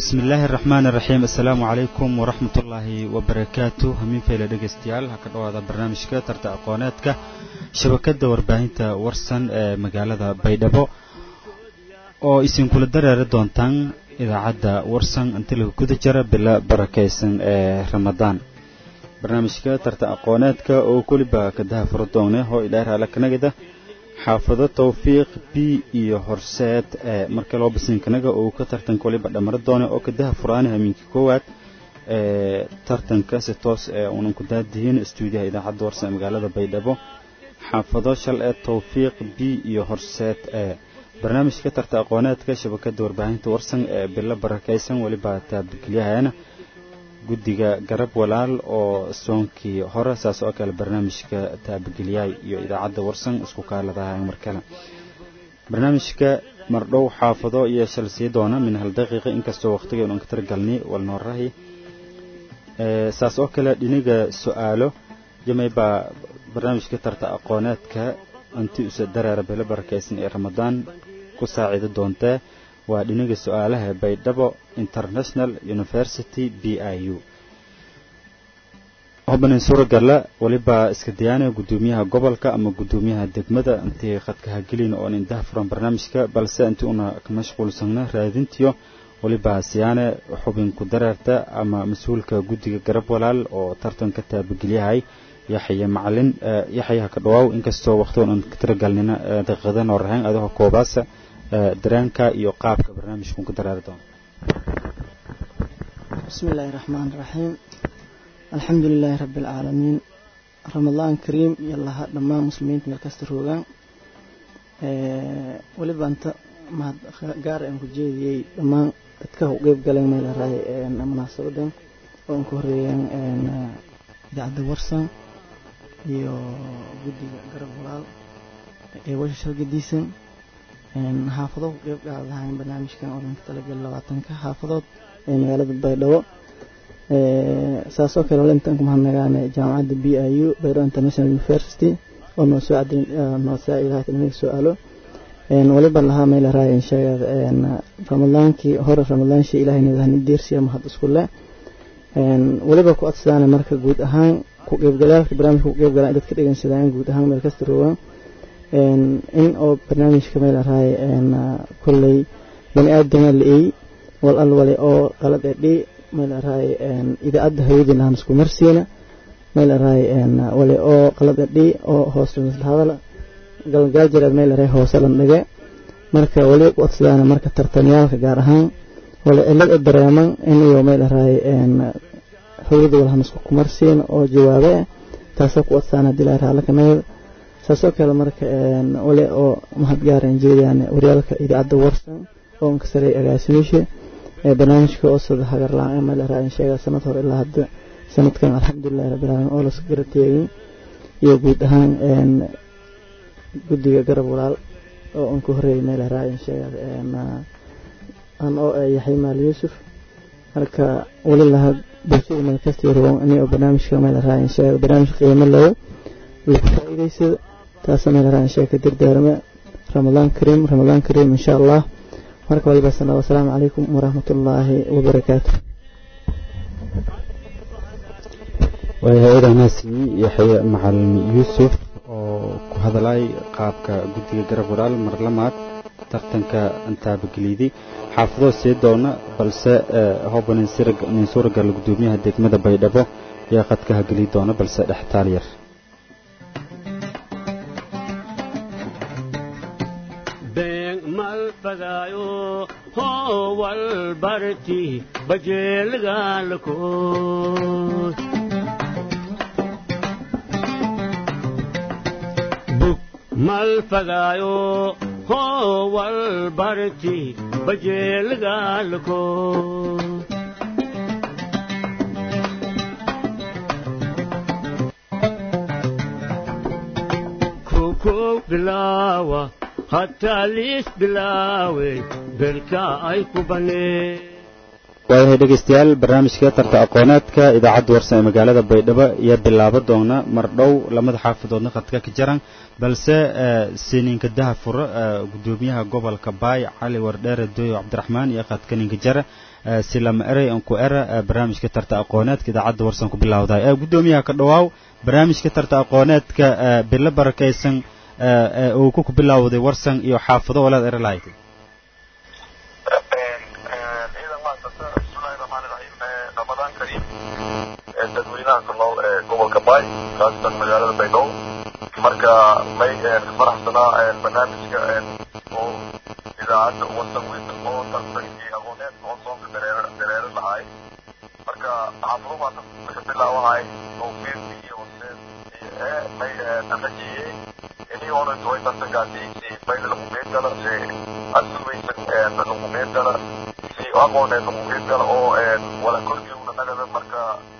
bismi illaahi araxmaan iraxiim assalaamu calaykum waraxmat ullaahi wabarakaatu hamiin feyle dhegaystayaal ha ka dhowaada barnaamijka tarta aqooneedka shabakadda warbaahinta warsan ee magaalada baydhabo oo isinkula dareeri doontaan idaacadda warsan inta laga guda jira bilo barakaysan ee ramadaan barnaamijka tarta aqooneedka oo keliba kadaha furo doone hoo idhaar alakanagida xaafado tawfiiq b iyo horseed ee marka loo basinkanaga uu ka tartanka waliba dhamaro doone oo kadaha furaana hamiinkii koowaad ee tartanka si toos ee uunan ku daadihin stuudiyaha idaacadda warsan ee magaalada baydhabo xaafado shal ee tawfiiq b iyo horseed ee barnaamijka tarta aqooneedka shabakada warbaahinta warsan ee bilo barakaysan weliba taabadgelyahaana guddiga garab walaal oo soonkii hore saas oo kale barnaamijka taabageliyaay iyo idaacadda warsan isku kaaladaha mar kale barnaamijka mardhow xaafado iyo shal sii doona min hal daqiiqa inkastoo waqtigeenu aan ka targalnay walnoorahi saas oo kale dhiniga su-aalo jamay baa barnaamijka tarta aqooneedka inti usa dareera bilo barakaysan ee ramadaan ku saaciidi doontee waa dhiniga su-aalaha baydhabo international university b i u hobanin suuragalla weliba iska dayaanaya guddoomiyaha gobolka ama guddoomiyaha degmada intii khadkaha gelin oon indaha furan barnaamijka balse intii una ka mashquulsana raadintiyo weliba siyaane xubin ku dareerta ama mas-uulka guddiga garab walaal oo tartanka taabagelyahay yaxya macalin yaxyaha ka dhawaaw inkastoo waqtigan aan ka tiragalnina daqiiqadan oo rahayn adoo koobaasa dareenka iyo qaabka barnaamijku ku daraari doono bismi illaahi raxmaan raxiim alxamdu lilaahi rabbi alcaalamiin ramadaan kariim iyo laha dhammaan muslimiinta meel kasta roogaan weliba anta mahad gaar aan ku jeediyey dhammaan dadka u qeyb galeen meel raay munaasabadan oo aan ku horeeyeen idaacadda warsan iyo guddiga garab walaal ee washa shalgadiisan xaafado ku qeyb qaad lahayn barnaamijkan oo dhanka talagal labaatanka xaafadood ee magaalada baydhabo saasoo kale wale intaan ku mahadnagaane jaamacadda b i u baydhabo international university oo noo soo cadin noo saacidahay tilmiga su-aalo waliba lahaa meel raay insheegad ramadaankii hore ramadaanshii ilaahay nidahni deersiya mahad isku le waliba ku codsadaane marka guud ahaan ku qeybgalaalka barnaamijka ku qeybgalaan dadka dhegeysadaan guud ahaan meel kasta roogaan in oo barnaamijka meel raay kolley bani aadama la-ey wal al wale oo qalad ee dhi meel raay idaacadda hawadiin lahan isku marsiina meel raay wale oo qalad ee dhi oo hoos hadala galgaal jiraad meel raay hoose lan dhige marka wali ku codsadaan marka tartamyaalka gaar ahaan wale cilad ee dareeman in iyo meel raay hawada walahan isku kumarsiina oo jawaabe taasoo ku codsadaan haddii la raala kanagada saasoo kale marka wale oo mahad gaaraan jeedaan waryaalka idaacadda warsan oo ka sareey agaasimisha ee barnaamijka oo sada hagar la-aan meel raacin sheega sanad hore ilaa hadda sanadkan alxamdulillahi rabbil caalamiin oo laska garateegin iyo guud ahaan guddiga garab walaal oo aan ku horeeyay meel raacin sheega aan oo yaxay maal yuusuf marka wali laha bulshada meel kasta roon ani oo barnaamijka meel raacin sheega barnaamij qiimo leh lagu faa'iidaysada taasoo meel raacin sheega ka dardaarma ramadaan kariim ramadaan kariim insha allah marka waliba sanaa wasalaamu calaykum waraxmatullaahi wabarakaatu hay-adanaasi yaxya macalin yuusuf oo ku hadalay qaabka guddiga garab walaal marlamaad tartanka antaabageliiday xaafadoo sii doona balse hobanin nin suuragal guddoomiyaha degmada baydhabo ayaa qadkaha geli doona balse dhextaal yar malfadaayo howal barti bajeelgaalkood bug malfadaayo howal barti bajeelgaalkood kow bilaawa hataa liis bilaawe berka ay ku banee waayahay dhegeystayaal barnaamijka tarta aqooneedka idaacadda warsan ee magaalada baydhabo iyo bilaabo doona mar dhow lamada xaafadoodna khadka ka jaran balse siniinka daha furo gudoomiyaha gobolka baay cali wardheere dooyo cabdiraxmaan iyo khadka ninka jara si lama erey an ku era barnaamijka tarta aqooneedka idaacadda warsan ku bilowday gudoomiyaha ka dhawaaw barnaamijka tarta aqooneedka bilo barakaysan uu ku bilowday warsan iyo xaafado walaad ere lahayd dadweynaha ku nool ee gobolka baay khaasatan magaalada baydhabo marka may faraxsanaa barnaamijka oo idaacadda wasan weyn oo tartan iyo aqooneed oo soonka dareer dareero lahay marka xaafado baa ka bilaawahay tawfiiq iyo horseed ee may rajiyey inii oran way tartankaasi si bayda lagu qeyb gala si asubaysan lagu qeyb gala si aqooneed lagu qeyb gala oo wala korkiuna nagada marka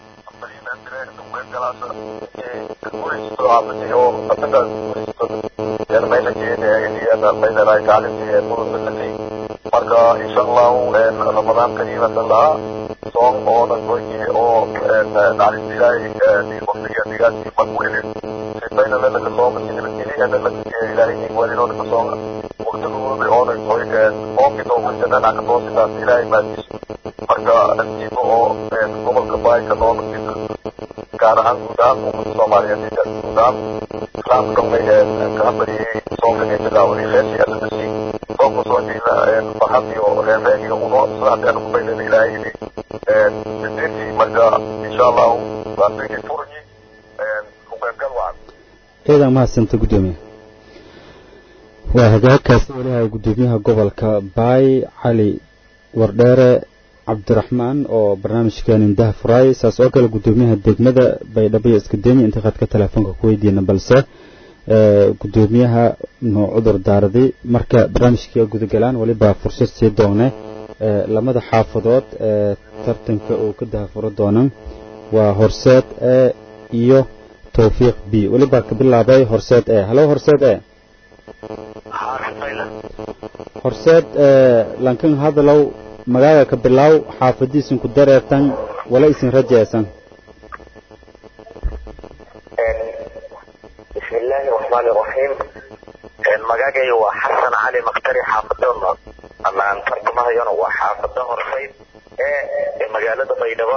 marka insha allahu ramadaan kariimatan lahaa soom oo dhan goyki oo naxariista ilaahay waqtiga digaasi magwelin sifayna lelaka sooma sinibadgeliyana ilaahay walinoona ka sooma waqtigooda oo dhan goy oomki doomasana ka toosidaas ilaahay maadiis marka nasiibo oo gobolka baayka nool gaar ahaan guud ahaan ummadda soomaaliyeed guud ahaan islaamka may kaa bariyey soonka bilaaway reerkii alla dasi soonka soo jeeda farxad iyo reerreer iyo uno sidaas ku baydana ilaahay sideetii marka insha allahu waasigi furni ku qaybgal wacan ciidan mahadsanta gudoomiye waa hagaagkaasi weliha gudoomiyaha gobolka baay cali wardheere cabdiraxmaan oo barnaamijkan indaha furaay saas oo kale gudoomiyaha degmada baydhabo iyo iskadenya inta khadka telefoonka ku weydiina balse gudoomiyaha noo cudur daaraday marka barnaamijkii gudagalaan weliba fursad sii doone lamada xaafadood ee tartanka uu ka dahafuro doonan waa horseed e iyo towfiiq b weliba ka bilaabay horseed e halo horseed e horseed lankan hadalow magaaga ka bilaaw xaafadiisin ku dareertan wala isin rajaysan بسم الله الرحمن الرحيم magagay waa xasan cali maktari xaafadona ama aan tartamahayona waa xaafada horseyd ee magaalada baydhabo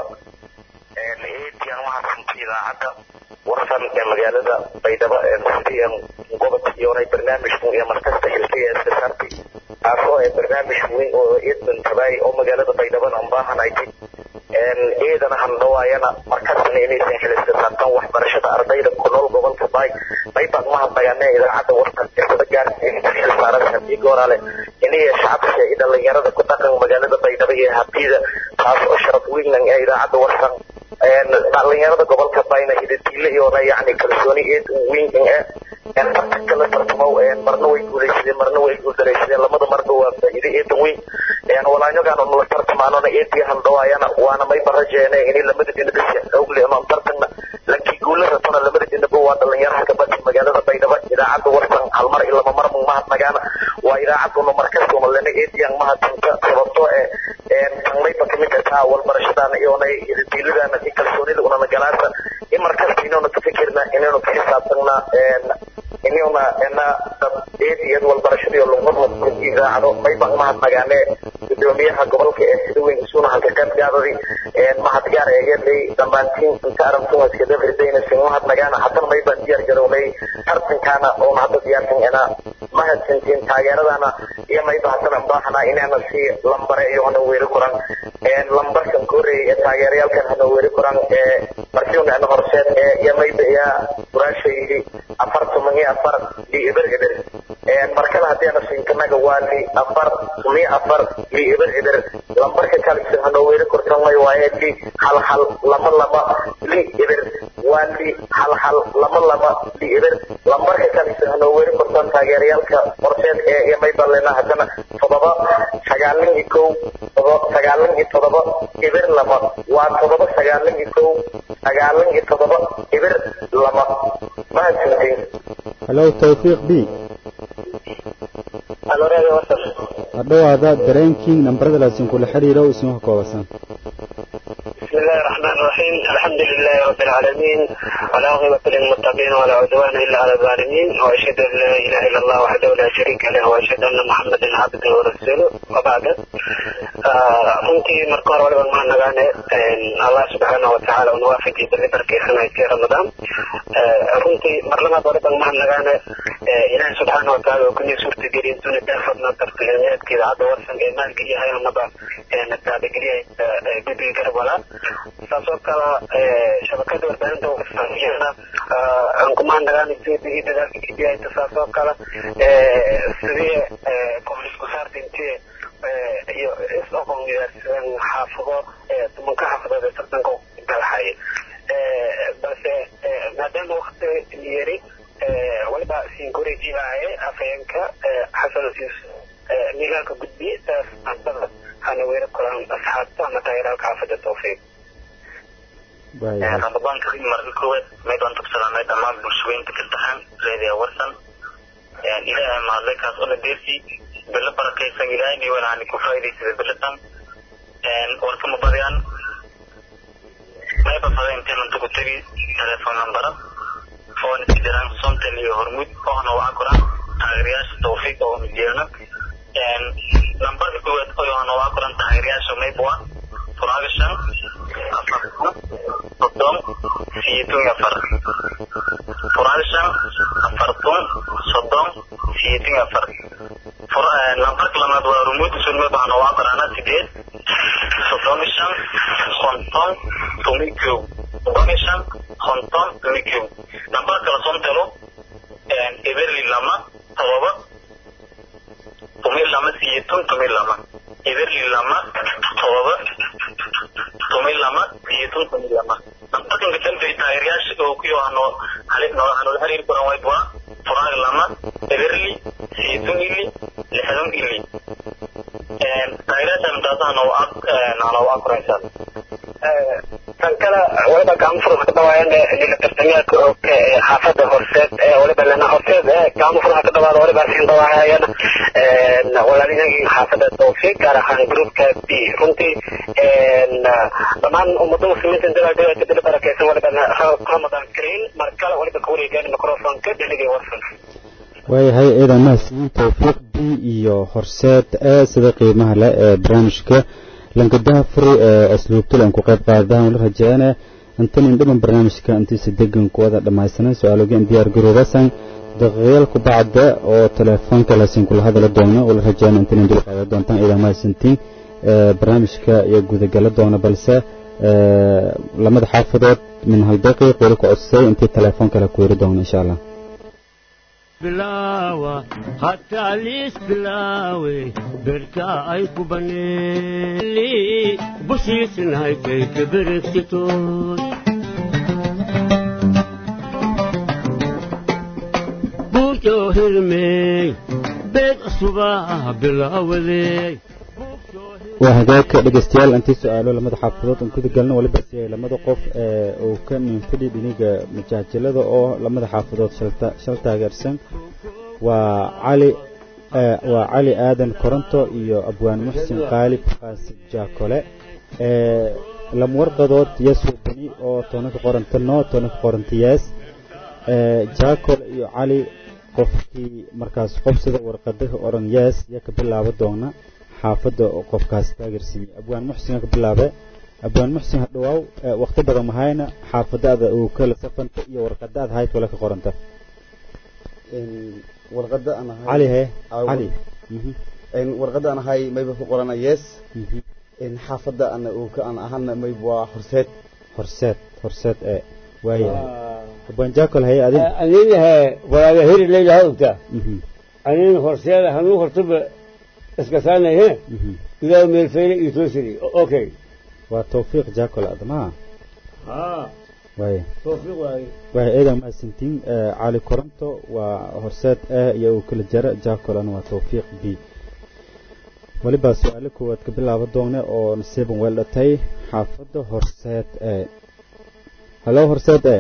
eetiyan mahadsanti idaacadda warsan ee magaalada baydhabo sidii gobodka iyoonay barnaamijkan iyo markasta xilkay ee iskasaartay taasoo ee barnaamij weyn oo iidan tabaay oo magaalada baydhabona unbaahanaytay ciidana handhawaayana markastana inaysan xiliska saartaan waxbarashada ardayda ku nool gobolka baay maybaan mahadnagaane idaacadda warkan firsada gaarsiinta xil saaran haddii goorale inaya shacabka iyo dhalinyarada ku dhaqan magaalada baydhabo iyo habdiida taas oo sharaf weynan ee idaacadda warkan dhalinyarada gobolka baayna hidatiile iyoona yacni kalsooni eed weyn eh tartanka la tartamo marna way guulaysadeen marna way guuldaraysadeen lamada marba waa faa'iide eedan weyn walaanyogaan la tartamaanona eedii handhawaayana waana mayba rajeene inay lamada dhinaba si awgle oon tartanna lankii guula ratona lamada dhinaba waa dhalinyaraha kabadhi magaalada baydhabo idaacadda warsan halmar iyo lama mar mahadnagaana waa idaacaduna markastuna lena eediyan mahadsanka sababtoo eh tan mayba kamid ataa walbarashadaana iyoonay hidatiiladaana iyo kalsoonida unana galaasa in markasta inaynu ka fikirna inaynu ka xisaabtanna inayna ina dad eediyad walbarashadiyo lugmadla idaacado maybaan mahadnagaane gudoomiyaha gobolka ee sida weyn isuna halka qayb gaadadi mahadgaar eegeeday dhammaantiin inta arantuhaskadafirdaynasin mahadnagaana haddana maybaan diyaar garownay tartankaana oona hadda diyaarsan ina mahadsantiin taageeradana iyo mayba haddana baahanaa inaana si lambare iyo hana weeri kuran lambarkan koreeyay ee taageerayaalkan hana weeri kuran ee markiuna ana horseed ee iyo mayba iya quraashaydi afar toban iyo afar li eber eber markale haddii ana sinkanaga waa li afar toban iyo afar li eber eber lambarka kalisan hana weeri kurtan way waaye li hal hal lama laba li eber waa li hal hal lama laba li eber lambarka kalisan hana weeri kurtan taageerayaalka horseed ee iyo mayba lena haddana todoba sagaalin iyo kow sagaalin iyo todoba eber lama waa todoba sagaalin iyo kow sagaalin iyo todoba eber lama mahadsantiin halo towfiiq b hadhowaada dareenkii nambarada laasin kula xiriiro isma koobasan بسم الله الرحمن الرحيم الحمد لله رب العالمين والعاقبة للمتقين ولا عدوان إلا على الظالمين وأشهد أن لا إله إلا الله وحده لا شريك له وأشهد أن محمدا عبده ورسوله وبعد runtii marka hore waliba maxaan nagaane allah subxaana watacaala un waafajiyay bali barkeysanayskii ramadaan runtii mar labaad waliba maxaan nagaane ilaahi subxaana watacaala oo kunii suurtageliya intuuna daafadna tartiimeedkeeda hadda warsan ee maalgeliyahay amaba taabageliyahay guddiga garab walaa saas oo kale shabakada warbaahinta wasaiyana aan kumaan nagaane sidii dadaalka gidiyayta saas oo kale sidii koolisku saarta intii iyo is-oqon wadaarsadan xaafado tumanka xaafadood ee tartanka galaxay balse maadaama wakti yari waliba sinkorejiaaye afhayeenka xasan siis miilaalka gudbi saasada hana weera kulan asxaabta ama taageeraalka xaafada tawfiiq ramadaan karim marka koowaad meydaan tubsadaanay dhammaan bulshooyinka kaltaxaan reediya warsan ilaahay mahadlay kaas ona deersi bilo barakaysan ilaahay ni wanaani ku faa'iidaysada biladan warkama badiyaan mayba fada intaynan tuku tegi telefoon nambara foon iska jiraan sontan iyo hormuud ohna waxa kuran taageerayaasha tawfiiq oo jeelno nambarka koowaad oyohna waxa kuran taageerayaasha maybwa furaaga shan afar soddon siyeetun iyo afar furaaga shan afartun soddon siyeetun iyo afar nambarka lamaad waa rumuud sulme bahna waa qorana sideed soddon iyo shan konton tumi kow soddon iyo shan konton tumi kow nambar kala sontelo eberli lama todoba tumi lama siyeetun tumi lama eberli lama todoba tumi lama siyeetun tumi lama nambarkanka dambey taageerayaasha oo kuyo hano hanoola xiriiri kuran waybua furaag lama eberli siyeetun ili lixdan ili taageerayaasha mintaasaha noo ag noo ag kuraysan tan kale waliba gaamufurka ka dhawaayana lila tartamaadka oo xaafada horseed waliba lana horseed gaamufurka ka dhawaada waliba siin dhawaayana walaalinagii xaafada tawfiiq gaar ahaan groupka b runtii dhammaan ummada muslimiinta dabaaldegaaka dila barakaysan waliba ramadan kariim mar kale waliba ka wareegaan microfonka dheligay warsan waayahay ciidan mahadsiin tawfiiq b iyo horseed ee sida qiimaha leh ee barnaamijka lankadaha furi ee asluubtul aan ku qayb qaadaan wala rajeeyane intan indhaman barnaamijka intiisa degan ku wada dhammaysanan su-aalogeen diyaar garoobasan daqiiqyaal ku bacda oo telefoonka laasin kula hadala doono wala rajeeyane intan indhul qaadan doontaan ciidan mahadsantiin barnaamijka iyo gudagala doona balse lamada xaafadood min hal daqiiq weli ku codsay intii telefoon kale ku yiri doono insha allah bilaawa hataa liis bilaawe berka ay ku baneeli bushiisnahaykay kaberegsitood buujoo hirmeey beed cusubaa bilaawadeey waa hagaagka dhegeystayaal intii su-aalo lamada xaafadood aan guda galno waliba si ay lamada qof ee uu ka ninfidhi dhiniga majaajilada oo lamada xaafadood shalta shal taageersan waa cali waa cali aadan koronto iyo abwaan muxsin qaalib qaasi jaakole lama warqadood yesu bani oo toonaka qoranta no toonaka qoranta yees jaakole iyo cali qofkii markaas qofsida warqadaha oran yees yaa ka bilaabo doona xaafadda qofkaas taageersiiyey abwaan muxsin ka bilaabe abwaan muxsin hadhawaaw waqti badan mahayna xaafadaada uu kala safanta iyo warqadaad hayd wala ka qoranta warqada aan ahay cali he cali warqada aan ahay mayba ku qorana yes xaafada ana uu ka aan ahana mayba waa horseed horseed horseed ee waayahay abwaan jaakol haye adin aninahe walaaga heri leylaha ogtaa anin horseeda hanuu hortaba iska saanaye idaa meelfayne iyo toosiri okay waa tawfiiq jaakol admaa haa waaya tawfiiq waaye waaya eedan mahadsantiin cali koronto waa horseed a iyo uu kala jara jaakolana waa tawfiiq b weliba su-aalo koowaad ka bilaabo doone oo nasiiban weel dhatay xaafadda horseed e hallo horseed e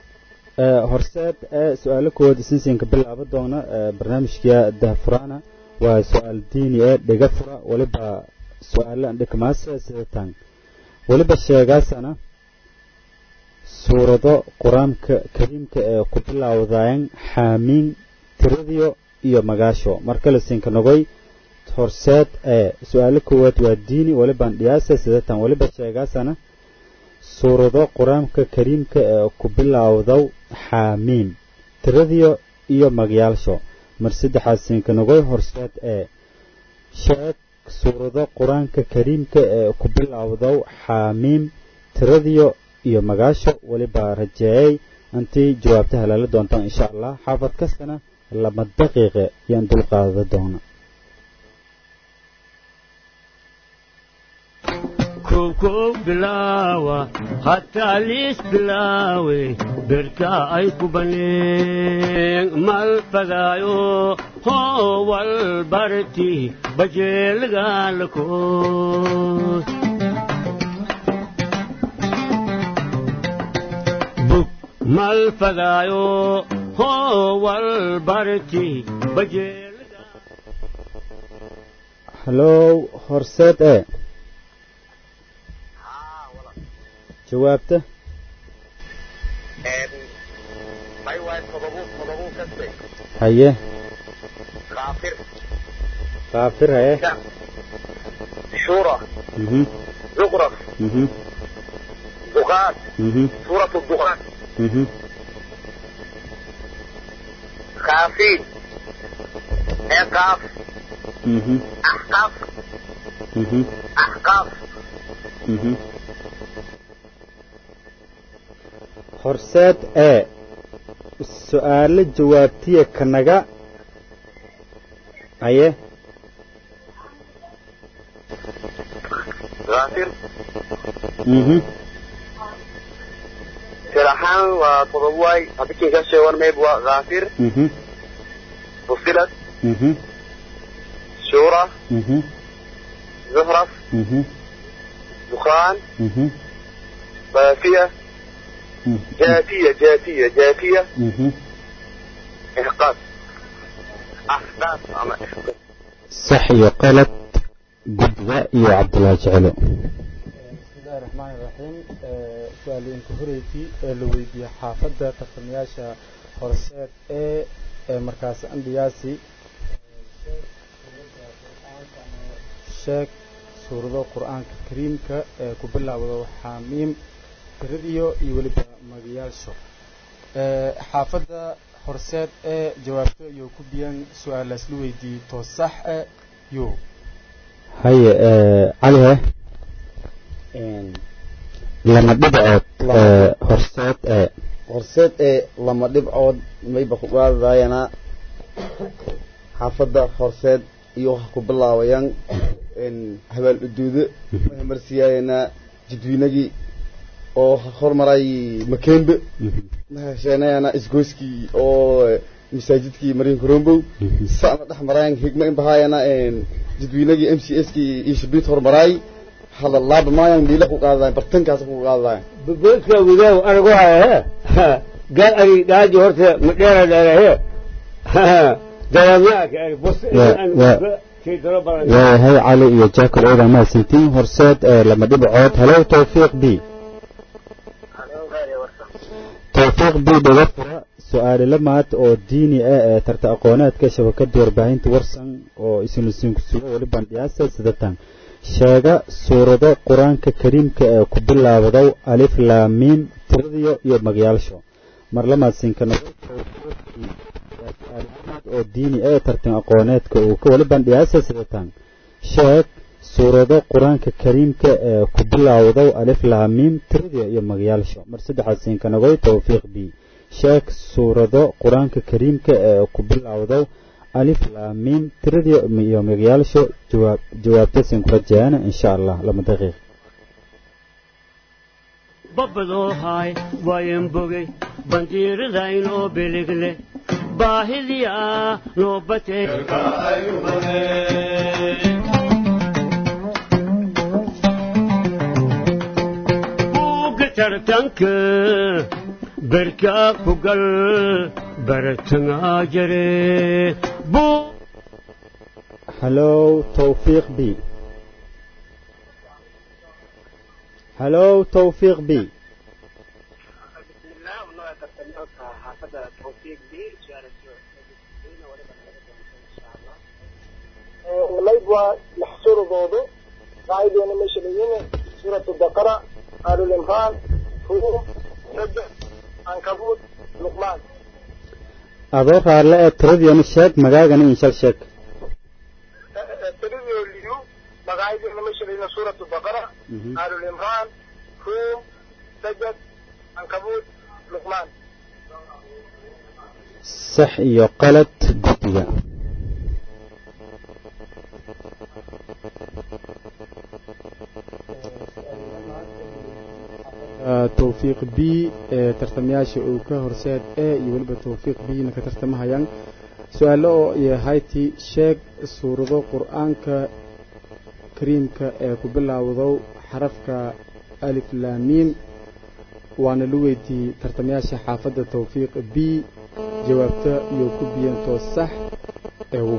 horseed ee su-aalo koowaad isinsiin ka bilaabo doona barnaamijka dahfuraana waa su-aal diini ee dhiga fura weliba su-aalo dhikmaase sidatan weliba sheegaasana suurado qur-aanka kariimka ee ku bilowdayan xaamiin tiradiyo iyo magaasho markale sinka nogoy horseed ee su-aalo koowaad waa diini welibaan dhiyaasa sidatan weliba sheegaasana suurado qur-aanka kariimka ee ku bilowdow xaamiim tiradiyo iyo magyaalsho mar saddexaad sinka nogoy horseed ee sheeg suurado qur-aanka kariimka ee ku bilowdow xaamiim tiradiyo iyo magaasho weliba rajeeyay intii jawaabta halaala doontaan insha allah xaafad kastana laba daqiiqe yaan dulqaada doona kow bilaawa hataa liis bilaawe berka ay ku baneen mal fadaayo hoo wal barti bajeelgaalkoos bug mal fadaayo hoo wal barti bajeelga hallow horseed ee jawaabta may waay todobu todobu kaste haye kaafir kaafir haye shura mhm zuqraf mhm duqaat mhm suurat duqaat mhm kaafiin eqaaf mhm axqaaf mhm axqaaf mhm horseed ee su-aalo jawaabtiya kanaga haye kaafir mhm siraxaan waa todobo waay hadikin ka sheegan mayb waa kaafir mhm fusilat mhm shura mhm zuhraf mhm dukhaan mhm baafiya جاتية جاتية جاتية mhm إحقاق أحداث أما إحقاق sax iyo qalad gudba iyo cabdulaahi jecelo bismillahi raxmaani raxiim su-aalooyinka horeysay ee la weydiiyey xaafadda tartamayaasha horseed ee ee markaas andhiyaasi sheeg suurado qur-aanka kariimka ee ku bilaawdo xaamiim tiradiyo iyo weliba magayaasho xaafadda horseed ee jawaabto iyo ku biyan su-aalaas la weydiiyey too sax e yo haye cali he lama dhibcood ee horseed ee horseed ee lama dhibcood mayba ku qaadayana xaafadda horseed iyo waxa ku bilaabayaan habaal uduudo waxay marsiyaayana jadwiinagii oo hormaray makembe mahasheenayana isgoyskii oo masaajidkii mariin korombow sana dhex maraayan higma inbahaayana jadwiinagii m c s kii iyo shabiit hormaraay hada laaba maayan miila ku qaadadayan bartankaas ku qaadadayan boodka widaaw anagu haya he gaal ari dhaaji horta ma dheera dheerahe dalamyaaka ari bos waayahay cali iyo jaakol ooda mahadsantiin horseed ee lama dhibcood halow tawfiiq b tawfiiq b dhaga fura su-aale lamaad oo diini ah ee tarta aqooneedka shabakada warbaahinta warsan oo isinlisiinku sugo weli bandhiyaasa sidatan sheega suurado qur-aanka kariimka ee ku bilaabdow alif laamiim tiradiyo iyo magayaasho mar lamaad siinka noqo oo diini ah ee tartan aqooneedka uu ka weli bandhiyaasa sidatan sheeg suurado qur-aanka kariimka ee ku bilaawdow alif laamiim tiradiyo iyo magayaasho mar saddexaad siinka nogoy tawfiiq b sheeg suurado qur-aanka kariimka ee ku bilaawdow alif laamiim tiradiyo iyo magayaasho jawaab jawaabta siin ku rajeeyana insha allah lama daqiiq babbadoo haay waayan bogey bandiiradaynoo biligle baahidiyaa noo batee buugga tartanka berkaa ku gal baratangaa jare hallow tawfiiq b hallow tawfiiq b waa maxsuuradoodu qaacideena meesha layihin suuratu baqara aalulimraan ruum sada ankabuud luqmaan adoo raalle ee tiradiina sheeg magaagana inshal sheeg tiradoo liyu magaacideena meesha layihin suuratu baqara aalulimraan ruum sajad ankabuud luqmaan sax iyo qalad guddiga tawfiiq b ee tartamayaasha uu ka horseed e iyo weliba tawfiiq b-na ka tartamahayaan su-aalo oo yahayti sheeg suurado qur-aanka kariimka ee ku bilowdo xarafka alif laamiim waana la weydiiyey tartamayaasha xaafadda tawfiiq b jawaabta iyo ku biyantoo sax eewu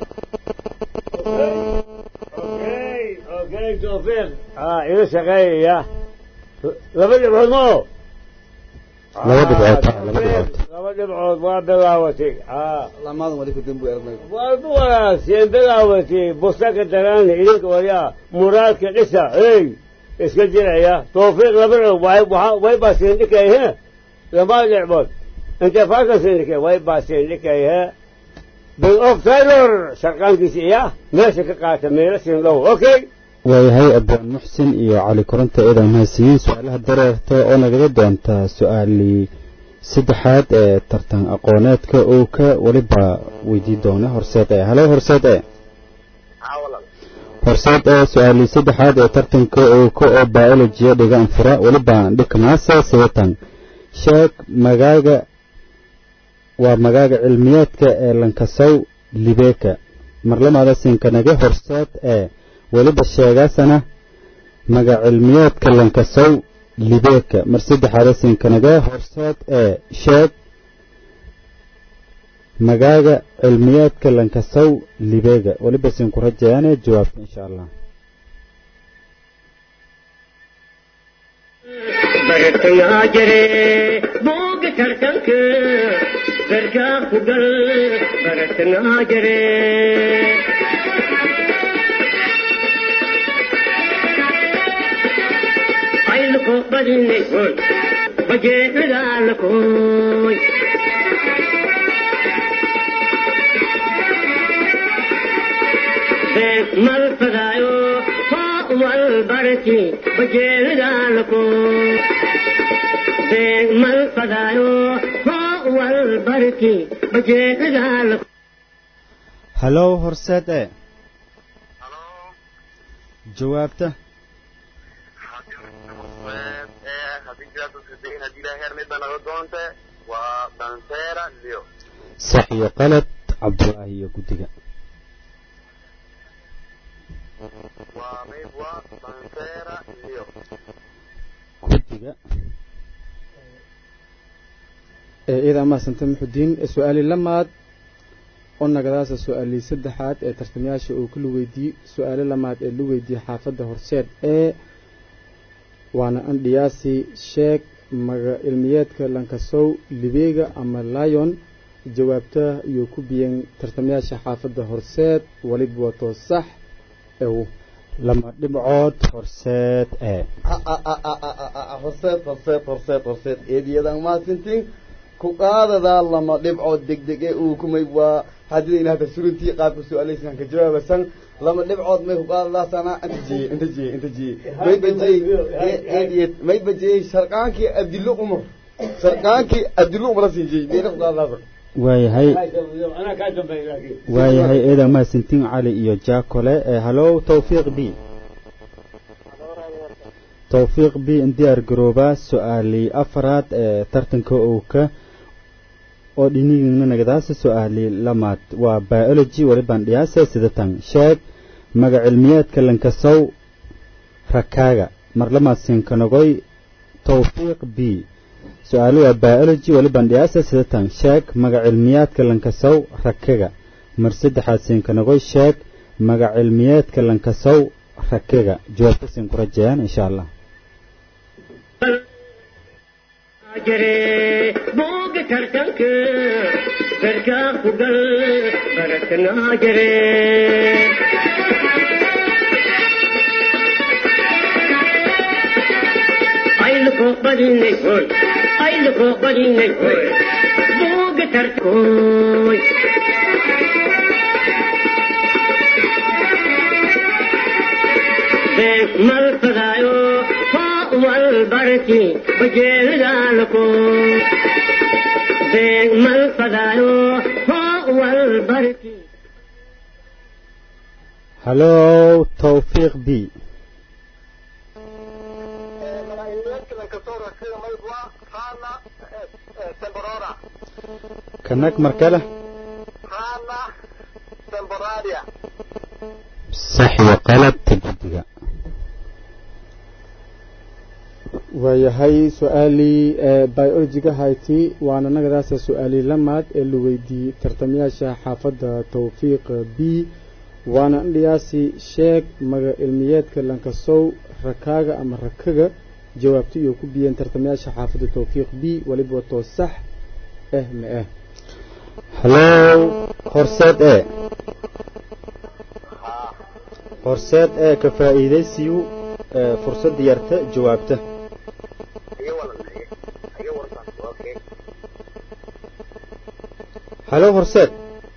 اوكي توفيق اه الى شقاية لما دبعود مو laba dhibcood ah, laba dhibcood لما دبعود ما بلاوتي اه lamadan wali ku dambu aragnay والبولا سين بلاوتي بوستاك الدراني إليك ويا مراد كنسا اي اسكجر يا توفيق لبرع واي واي باسين لك ايه لما لعبود انت فاكر سينك واي باسين لك ايه بالاوف تايلور شرقان كيسي يا ماشي كقاتا ميلا سين لو اوكي waayahay abaan muxsin iyo cali koronta eedan mahadsiiyey su-aalaha dareerta oo nagaga doonta su-aalii saddexaad ee tartan aqooneedka uu ka weliba weydii doona horseed e halo horseed e horseed ee su-aalii saddexaad ee tartanka uu ka oo biolojiya dhigaan fura weliba dhikmaasa sidatan sheeg magaaga waa magaaga cilmiyeedka ee lankasow libeeka marlamaada sinkanaga horseed ee weliba sheegaasana magacilmiyeedka lankasow libeeka mar saddexaada sinkanaga horseed ee sheeg magaaga cilmiyeedka lankasow libeega weliba sinku rajayaane jawaabta insha allah bartayaa jire booga tartanka gargaa ku gal baratanaa jire ayluko badinay hoy bajeedadaalakoy beeg mal fadaayo hoo wal barki bajeedadaalakoy beeg mal fadaayo hoo wal barki bajeedadaalakoy halow horseed e jawaabta haddii jawaabta sidayn haddii ilaahay hermid baa naga doonte waa danseera leo sax iyo qalad cabdulaahi iyo guddiga waa mayb waa danseera leo guddiga ee iyada mahadsanta muxudiin su-aali lamaad oo nagadaasa su-aalii saddexaad ee tartamayaasha uu kala weydiiyey su-aalo lamaad ee la weydiiyey xaafadda horseed ee waana andhiyaasi sheeg maga ilmiyeedka lankasow libeega ama lion jawaabta iyo ku biyeen tartamayaasha xaafadda horseed waliba wato sax ew lama dhibcood horseed ee horseed horseed horseed horseed eediyadan maasintiin ku qaadadaa lama dhibcood degdeg ee uu kumay waa hadidayna hada surintii qaabka su-aalaysan ka jawaabasan lama dhibcood may ku qaadadaasana inta jiye inta jiye inta jiye may bajiyey eediyad may bajiyey sharqaankii abdillo umar sharqaankii abdillo umar siin jiyey mayna ku qaadadaasa waayahay انا كاتب لكن waayahay eedan mahadsantiin cali iyo jaakole ee halow tawfiiq b tawfiiq b in diyaar garoobaa su-aalii afaraad ee tartanka uu ka oo dhinigiina nagadaasa su-aalii lamaad waa biology walibaan dhiyaasa sidatan sheeg magacilmiyeedka lankasow rakaaga marlamaad sinkanagoy tawfiiq b su-aalo waa biology walibaan dhiyaasa sidatan sheeg magacilmiyaadka lankasow rakaga mar saddexaad sinkanagoy sheeg magac cilmiyeedka lankasow rakiga jawaabtasin ku rajayaan insha allah jire buuga tartanka garkaa ku gal baratnaa jire ayluko badinay hoy ayluko badinay hoy buuga tartankoy mal fadaayo wal barki bajeelidaalako beeg mal fadaayo wal barki hallow tawfiiq b kanag mar kale sax iyo qalabta guddiga waayahay su-aalii biologiga hayti waana nagadaasa su-aalii lamaad ee la weydiiyey tartamayaasha xaafadda tawfiiq b waana indhiyaasi sheeg maga cilmiyeedka lankasow rakaaga ama rakaga jawaabta iyo ku biyeen tartamayaasha xaafadda tawfiiq b weliba watoo sax eh ma ah hallow horseed e horseed ee ka faa'iidaysiyu fursadda yarta jawaabta hallow horseed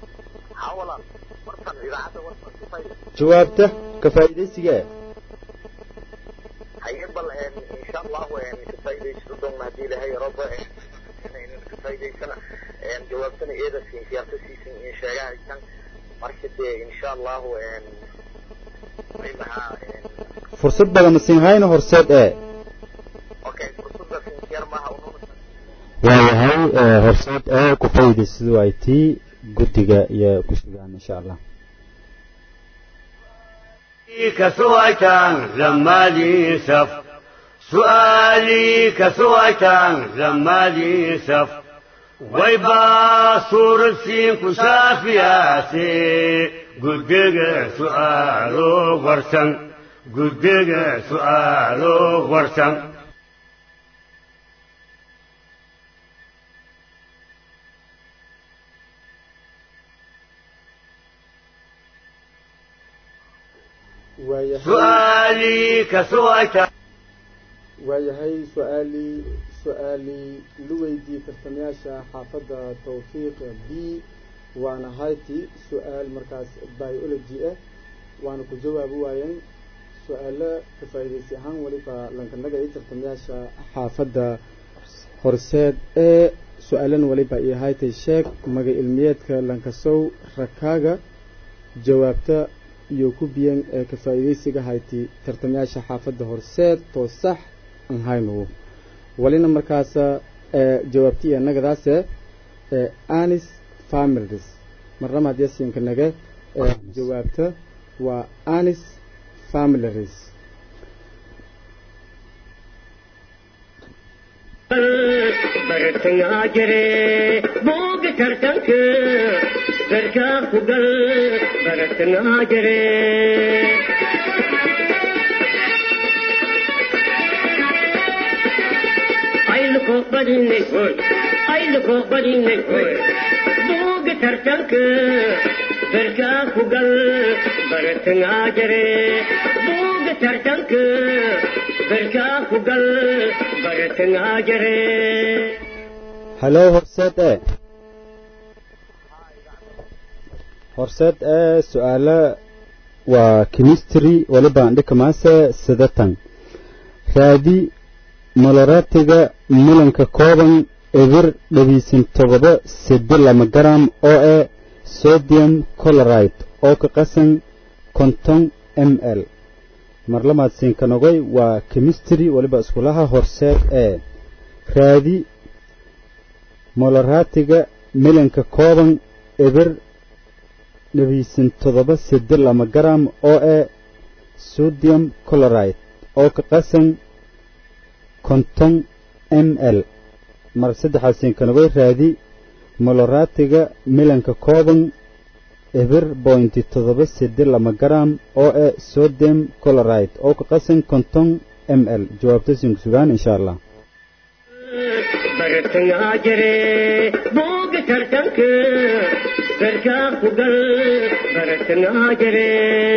jawaabta ka faa'iidaysiga e haye bal insha allahu ka faa'iidaysto doonna haddii ilahay roba inaynan ka faa'iidaysana jawaabtana eeda siin siyaarta siisin in sheegahaysan marka dee insha allahu maha fursad badan ma siin hayno horseed ee okay fursada sinsiyar maha waayahay horseed ee ku faa'iidaysadu ay tii guddiga iyo ku sugaan insha allah كسويتان لما لي سف سؤالي كسويتان لما لي سف ويبا صور السين كشافياتي قدق سؤالو ورسن قدق سؤالو ورسن سؤالي كسويتان waayahay su-aalii su-aalii la weydiiyey tartamayaasha xaafadda tawfiiq b waana hayti su-aal markaas biology ah waana ku jawaabi waayeen su-aalo ka faa'iidaysi ahaan weliba lankanaga iyo tartamayaasha xaafadda horseed ee su-aalan weliba iyo haytay sheeg maga ilmiyeedka lankasow rakaaga jawaabta iyo ku biyan ee ka faa'iidaysiga hayti tartamayaasha xaafadda horseed too sax aan haynugu walina markaasa jawaabti iyo nagadaase anis families marnama haddii siinka nage jawaabta waa anis families bartangaa jire buuga tartanka garkaa ku gal bartangaa jire ayluko badinay hoy ayluko badinay hoy buuga tartanka garkaa ku gal bartangaa jire buuga tartanka garkaa ku gal bartangaa jire hallow horseed ee horseed ee su-aalo waa chemistry waliba andhikamaase sidatan raadi moloratiga mulanka kooban ebir dhabiisan todoba sedi lama garam oo eh sodium coloride oo ka qasan konton m l marlamaad siinkanogoy waa chemistry waliba iskulaha horseed ee raadi moloratiga milanka kooban ebir dhabiisan todoba sedi lama garam oo eh sodium coloride oo ka qasan konton m l mar saddexaad siinkanogoy raadi moloratiga milanka kooban eber bointi toddoba sedi lama garam oo e sodem coloride oo ka qasan konton m l jawaabta sinku sugaan insha allah bartangaa jire buuga tartanka garkaa ku gal bartangaa jire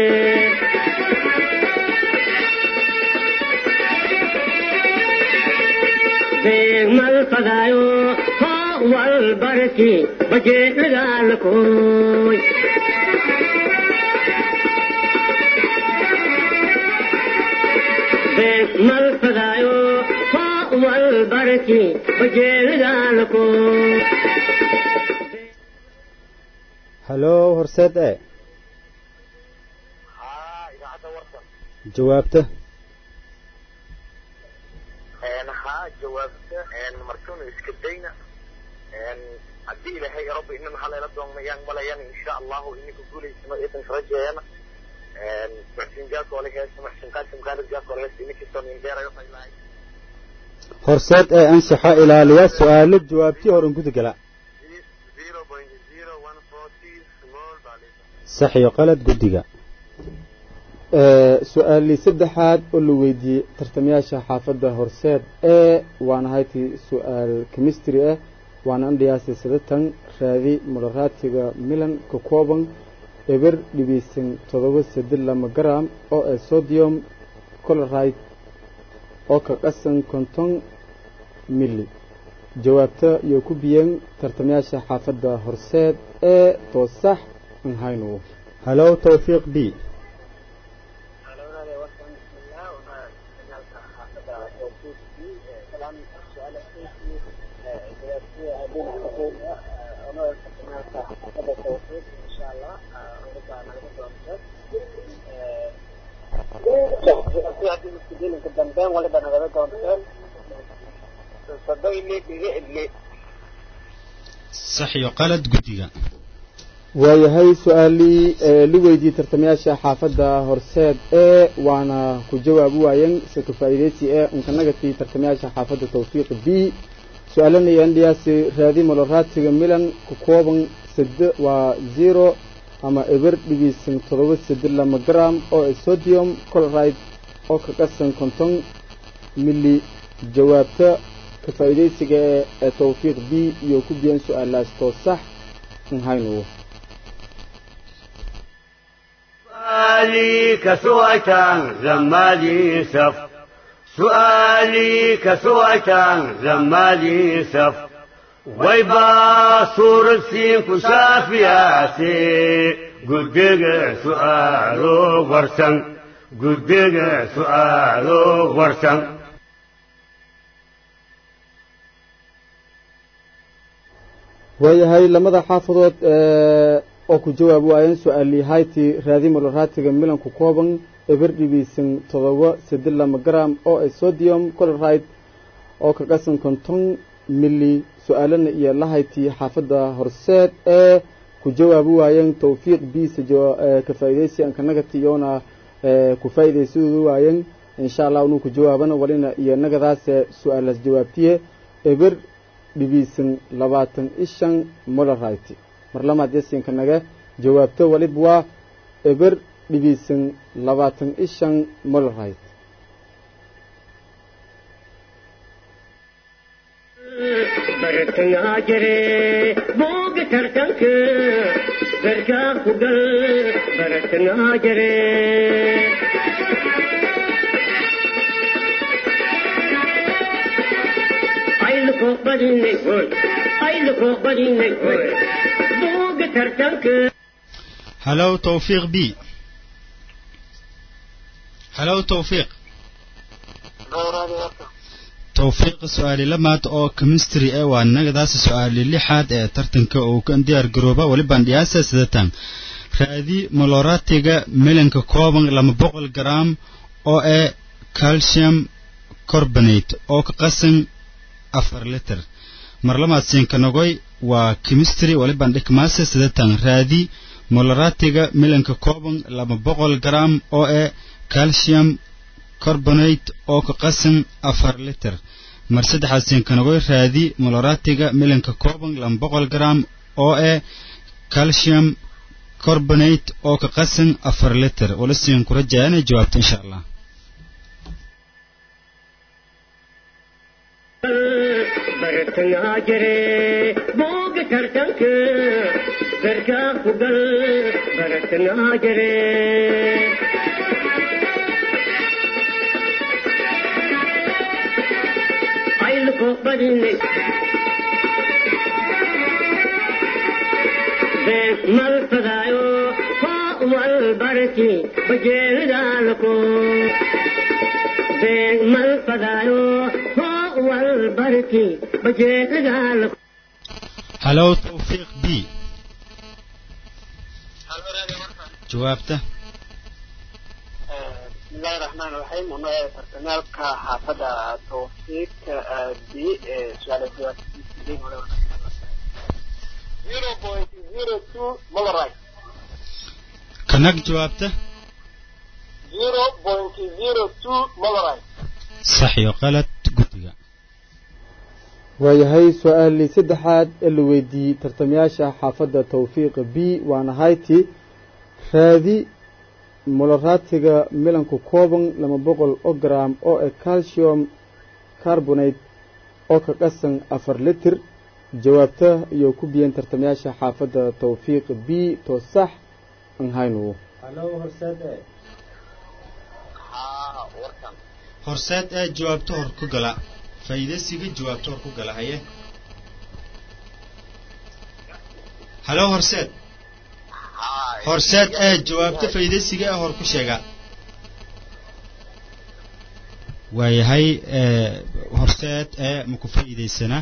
beegmal fadaayo hoo wal barki bajeedagaalakooy beegmal fadaayo hoo wal barki bajeedagaalakooy halo horseed e haa idaacadda warsan jawaabta haa jawaabta markanu iska dayna haddii ilaahay rabbi inana halayla doonmayaan malayana insha allahu ininka guulaysano idanka rajeeyana muxsin jaakoole heesa muxsin qaasim khaalid jaakoole heesa ininkistoo nindeerayo faylahay horseed ee anshaxa ilaaliya su-aalo jawaabtii horan gudagala zero point zero one forty small baa sax iyo qalad guddiga su-aalii saddexaad oo la weydiiyey tartamayaasha xaafadda horseed ee waana hayti su-aal chemistry ah waana andhiyaasay sadatan raadi modaraatiga milan ka kooban eber dhibiysan toddoba saddeed lama garam oo ee sodium coloride oo ka qasan konton milli jawaabta iyo ku biyeen tartamayaasha xaafadda horseed ee toosax an haynu halo tawfiiq b sax iyo qalad guddiga waayahay su-aalii la weydiiyey tartamayaasha xaafadda horseed ee waana ku jawaabi waayeen se ka faa'iideysi ee inkanagatii tartamayaasha xaafadda tawfiiq b su-aalana andhiyaasi raadi moloraatiga milan ku kooban sade waa zero ama eber dhibiisan toddoba sade lama garam oo ee sodium coloride oo ka qasan konton milli jawaabta ka faa'iideysiga ee ee tawfiiq b iyo ku biyan su-aalaas too sax haynu سؤالي كسويتان زمالي سف سؤالي كسويتان زمالي سف ويبا صور السين كشافياتي قدق سؤالو ورسن قدق سؤالو ورسن waayahay lamada xaafadood oo ku jawaabi waayeen su-aalii hayti raadi moloraatiga milan ku kooban eber dhibiisan toddoba saddeed lama garam oo ay sodium coloride oo ka qasan konton milli su-aalana iyo lahayti xaafadda horseed ee ku jawaabi waayeen tawfiiq biisa ka faa'iideysi ankanagati iyoona ku faa'iideysadooda waayeen insha allah inuu ku jawaabana walina iyo nagadaase su-aalaas jawaabtiye eber dhibiisan labaatan ishan molorite mar lamaad yasinka naga jawaabto walib waa eber dhibiisan labaatan ishan molorite bartangaa jire buuga tartanka garkaa ku gal bartangaa jire ayluko badinay hoy ayluko badinay hoy buuga tartanka halo tawfiiq b halo tawfiiq tawfiiq su-aali lamaad oo chemistry ee waa nagadaasi su-aali lixaad ee tartanka uu ka diyaar garooba walibaan dhiyaasa sidatan raadi moloratiga milanka kooban lama boqol garam oo ee calcium carbonate oo ka qasan afar liter mar lamaad siinkanogoy waa chemistry walibaan dhikmaase sidatan raadi moloratiga milanka kooban lama boqol garam oo ee calcium carbonate oo ka qasan afar liter mar saddexaad siinkanogoy raadi moloratiga milanka kooban lama boqol garam oo ee calcium carbonate oo ka qasan afar liter wala siin ku rajaa inay jawaabto insha allah bartangaa jire booga tartanka garkaa ku gal bartangaa jire ayluko badinay been mal fadaayo koo wal barki bajeelidaalako been mal fadaayo koo wal barki bajeelidaalako halow tawfiiq b jawaabta بسم الله الرحمن الرحيم هنا برنامج حافظة توفيق بي سؤال الجواب 0.02 ملراي kanag jawaabta 0.02 ملراي sax iyo qalad guddiga waayahay su-aalii saddexaad ee la weydiiyey tartamayaasha xaafadda tawfiiqa b waana hayti raadi molaraatiga milanku kooban laba boqol oo gram oo e calcium carbonate oo ka qasan afar litir jawaabta iyo ku biyeen tartamayaasha xaafadda tawfiiq b to sax an haynugu horseed ee jawaabto hor ku gala faa'iidaysiga jawaabto hor ku gala haye halo horseed horseed ee jawaabto faa'iidaysiga ee hor ku sheega waayahay ee horseed ee maku faa'iidaysana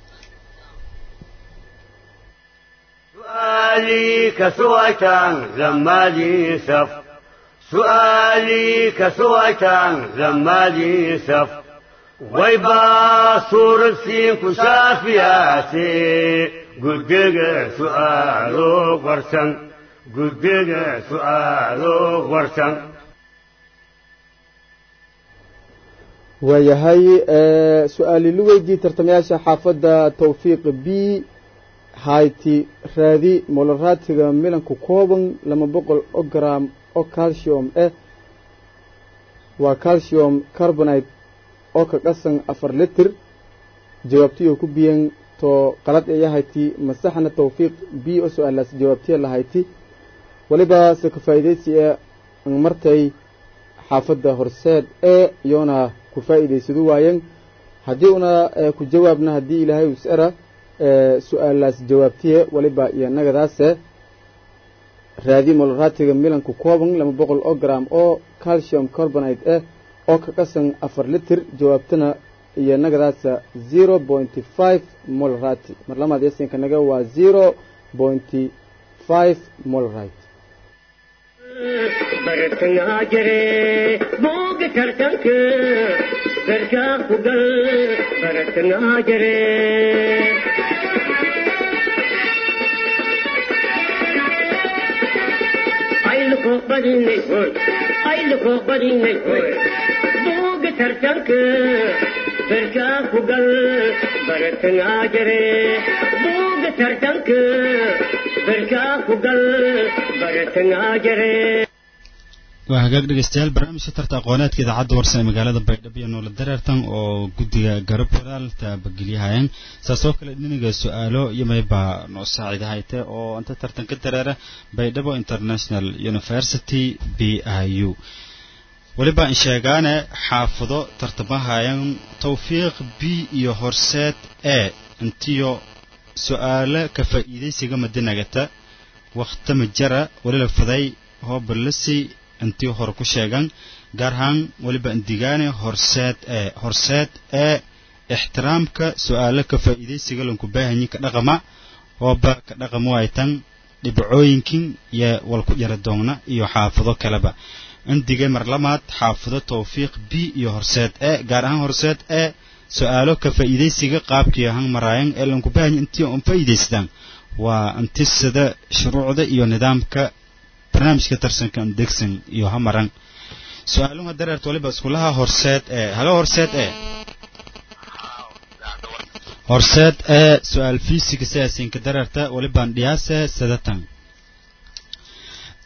سؤالي كسويتان زمالي سف سؤالي كسويتان زمالي سف ويبا صور السين كشافياتي قدق سؤالو ورسن قدق سؤالو ورسن waayahay su-aali la weydiiyey tartamayaasha xaafadda tawfiiq b hayti raadi molaraatiga milanku kooban laba boqol oo gram oo calcium eh waa calcium carbonate oo ka qasan afar litir jawaabtiyo ku biyen to qalad eya hayti masaxna tawfiiq b oo su-aalaas jawaabtiya lahayti waliba se ka faa'iidaysi ee an martay xaafadda horseed ee iyoona ku faa'iidaysadu waayen haddii una ku jawaabna haddii ilaahay usera su-aalaas jawaabtiye waliba iyo nagadaase raadi molaraatiga milanku kooban laba boqol oo gram oo calcium carbonate ah oo ka qasan afar litir jawaabtana iyo nagadaasa zero pointy five molarati mar lamaad yasinka naga waa zero pointy five molarite bartangaa jire booga tartanka garkaa ku gal bartangaa jire ayluko badinay hoy ayluko badinay hoy booga tartanka garkaa ku gal bartangaa jire booga tartanka garkaa ku gal bartangaa jire waa hagaag dhegeystayaal barnaamijka tarta aqooneedka idaacadda warsan ee magaalada baydhabo iyo noola dareertan oo guddiga garab walaal taabagelyahayeen saas oo kale dhiniga su-aalo iyo maybaa noo saaciidahayte oo inta tartan ka dareera baydhabo international university b i u weliba in sheegaane xaafado tartamahayan tawfiiq b iyo horseed e intiyo su-aalo ka faa'iidaysiga madinagata wakhtama jara welila faday hoobalasi intii hore ku sheegan gaar ahaan weliba indigaane horseed ee horseed ee ixtiraamka su-aalo ka faa'iidaysiga lanku baahanyi ka dhaqama ooba ka dhaqamo ay tan dhibcooyinkin iyo walku yara doogna iyo xaafado kaleba indigay mar lamaad xaafado tawfiiq b iyo horseed ee gaar ahaan horseed ee su-aalo ka faa'iidaysiga qaabkii ahaan maraayan ee lanku baahanyi intii un faa'iidaystaan waa intisada shuruucda iyo nidaamka barnaamijka tarsanka degsan iyo hamaran su-aaluha dareerta waliba iskulaha horseed ee halo horseed ee horseed ee su-aal fiisiga sidaasinka dareerta walibaan dhiyaase sadatan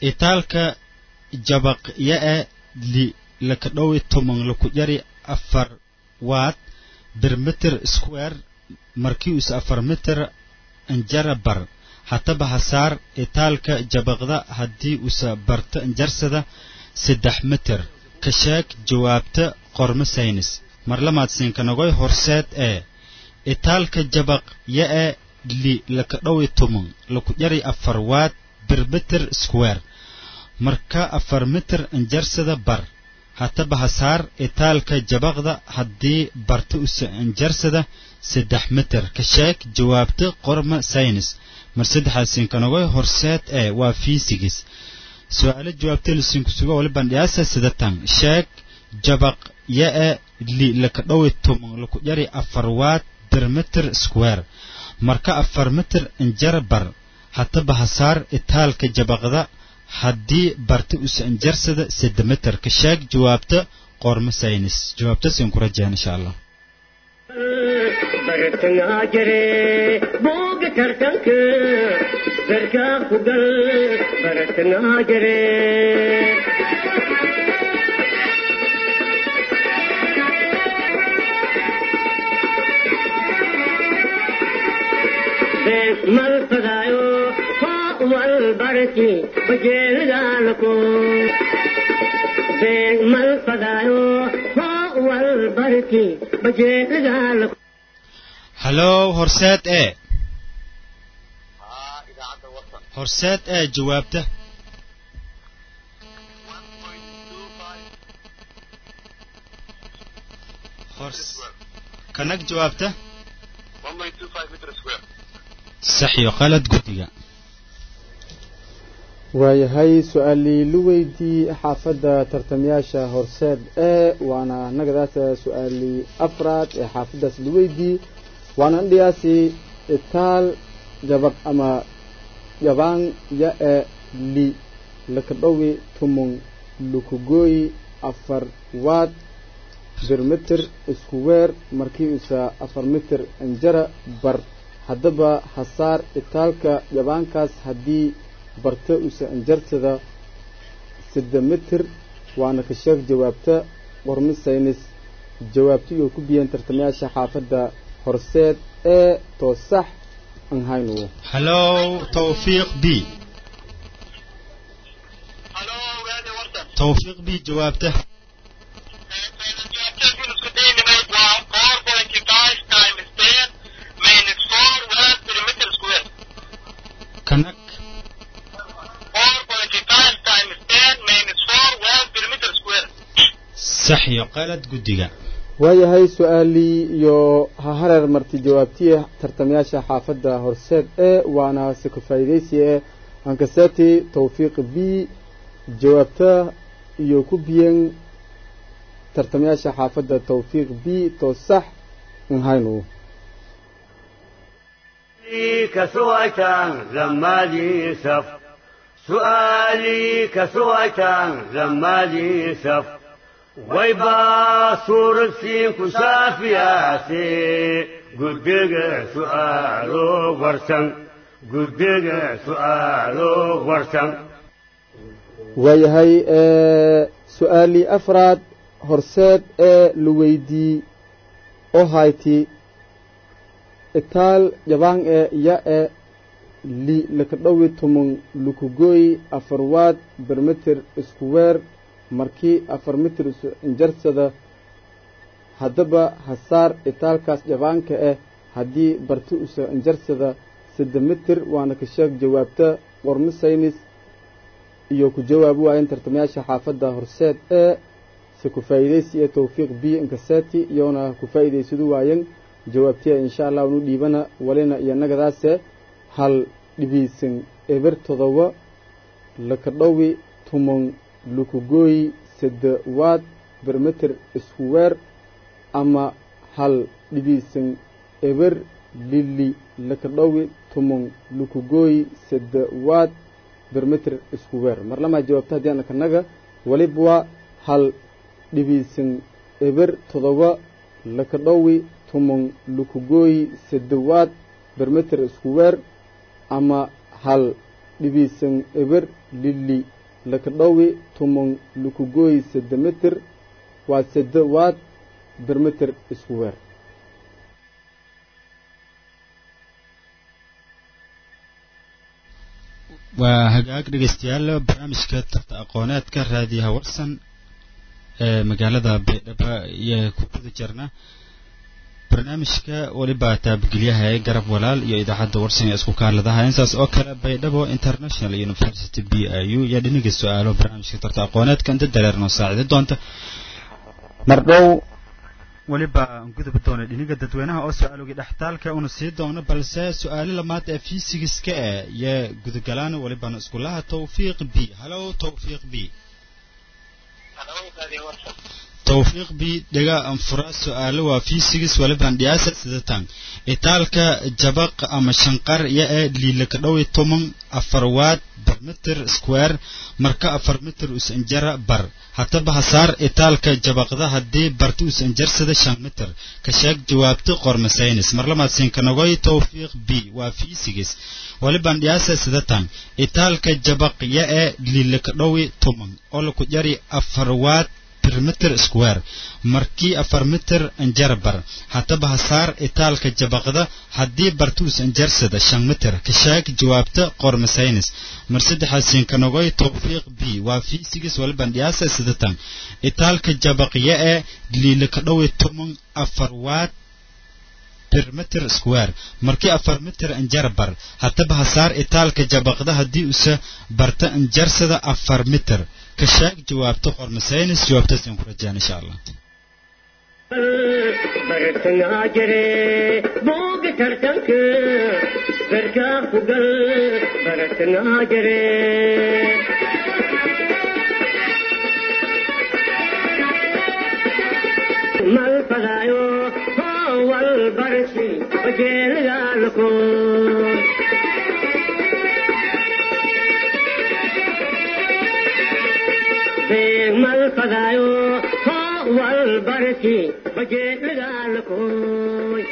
itaalka jabaq ya-e li laka dhowi toman laku jari afar waad bir mitir square markii us afar mitir injara bar hataba hasaar itaalka jabaqda haddii usa barto injarsada saddex mitir ka sheeg jawaabta qormo saynis marlamaadsiinkanagoy horseed ee itaalka jabaq ya-e li laka dhowi toman laku jari afar waad bir mitir square marka afar mitir injarsada bar hataba hasaar itaalka jabaqda haddii barta usa injarsada saddex mitir ka sheeg jawaabta qorma saynis mar saddexaasinkanogoy horseed ee waa fiisigis su-aalo jawaabta lisinkusuga wali bandhiyaasa sidatan sheeg jabaq ya-e li laka dhowi toman laku jari afar waad bir mitir square marka afar mitir injara bar hataba hasaar itaalka jabaqda haddii barta usa injarsada sadde mitir ka sheeg jawaabta qormo saynis jawaabtasin ku rajaan insha allah bartangaa jire booga tartanka garkaa ku gal bartangaa jire mal fadaayo hoo wal barki bajeelidaalako mal fadaayo hoo wal barki bajeelidaalako hallow horseed ee horseed ee jawaabta kanag jawaabta sax iyo qalad guddiga waayahay su-aalii lu weydii xaafadda tartamayaasha horseed ee waana nagadaas su-aalii afraad ee xaafaddaas lu weydii waana indhiyaasi itaal jabaq ama jabaan ya-e li lakadhowi tumung lukugooyi afar waad bir mitir isku weer markii usa afar mitir injara bar haddaba hasaar itaalka jabaankaas haddii barta usa injarsada sidda mitir waana ka sheeg jawaabta qormi saynis jawaabti oo ku biyeen tartamayaasha xaafadda horseed ee toosax aan haynu hallow tawfiiq b tawfiiq b jawaabta kanag sax iyo qalad guddiga waayahay su-aalii iyo ha hareer marti jawaabtiya tartamayaasha xaafadda horseed ee waana si ka faa'iidaysi ee ankaseti tawfiiq b jawaabta iyo ku biyen tartamayaasha xaafadda tawfiiq b too sax in haynu كسويتان لما لي سف سؤالي كسويتان لما لي سف ويبا صور سين كشافياتي قدق سؤالو ورسن قدق سؤالو ورسن waayahay su-aalii afraad horseed ee la weydii oo hayti itaal jabaan ee ya e li lakadhowi tumung lukugooyi afar waad bermitir isku weer markii afar mitir isu injarsada haddaba hasaar itaalkaas jabaanka ah haddii barti usa injarsada sadde mitir waana ka sheeg jawaabta qormo saynis iyo ku jawaabi waayeen tartamayaasha xaafadda horseed ee se ku faa'iidaysi ee tawfiiq b inkaseti iyona ku faa'iidaysadu waayeen jawaabtiya insha allah unu dhiibana walina iyo nagadaase hal dhibiisan eber todoba lakadhowi tumon lukugooyi sadde waad bermeter isku weer ama hal dhibiisan eber lili lakadhowi tumon lukugooyi sadde waad bermeter isku weer mar lamaa jawaabta haddii ana kanaga waliba waa hal dhibiisan eber todoba lakadhowi tumon lukugooyi sadde waad bermeter isku weer ama hal dhibiisan eber lili lakadhowi tumon lukugoy seddemeter waa sedde waad bermeter isku weer waa hagaag dhegeystayaal barnaamijka tarta aqooneedka raadiyaha warsan ee magaalada baydhabo iyo ku guda jirna barnaamijka weliba taabgelyaha ee garab walaal iyo idaacadda warsan ee isku kaaladaha intaas oo kale baydhabo international university b i u iyo dhiniga su-aalo barnaamijka tarta aqooneedka inta dareernoo saacidi doonta mardhow weliba gudubi doona dhiniga dadweynaha oo su-aalogii dhextaalka una sii doono balse su-aalo lamaad ee fiisigiska eh iyo gudagalaan welibana iskulaha tawfiiq b halow tawfiiq b tawfiiq b dhega anfura su-aalo waa fiisigis weliban dhiyaasa sidatan itaalka jabaq ama shanqar iyo ee liilaka dhowi toman afar waad bar mitir square marka afar mitir usanjara bar hataba hasaar itaalka jabaqda haddii barti usanjarsada shan mitir ka sheeg jawaabta qormasaynis marlamaad sinkanogoy tawfiiq b waa fiisigis waliban dhiyaasa sidatan itaalka jabaq iyo ee liilaka dhowi toman oo laku jari afar waad mitir square markii afar mitir anjarabar hataba hasaar itaalka jabaqda haddii bartuus anjarsada shan mitir ka sheeg jawaabta qormasaynis mar saddexaad sinkanogoy tawfiiq b waa fiisigis waliban dhiyaasa sidatan itaalka jabaqya ee liilaka dhowi toman afar waad mitir square markii afar mitir anjarabar hataba hasaar itaalka jabaqda haddii usa barta anjarsada afar mitir ka sheeg jawaabta qormasaynis jawaabtaasaan ku rajaan insha allah bartangaa jire booga tartanka garkaa ku gal bartangaa jire mal fadaayo wal barsi bajeelgaalko mal fadaayo wal barsi bajeelgaalkoy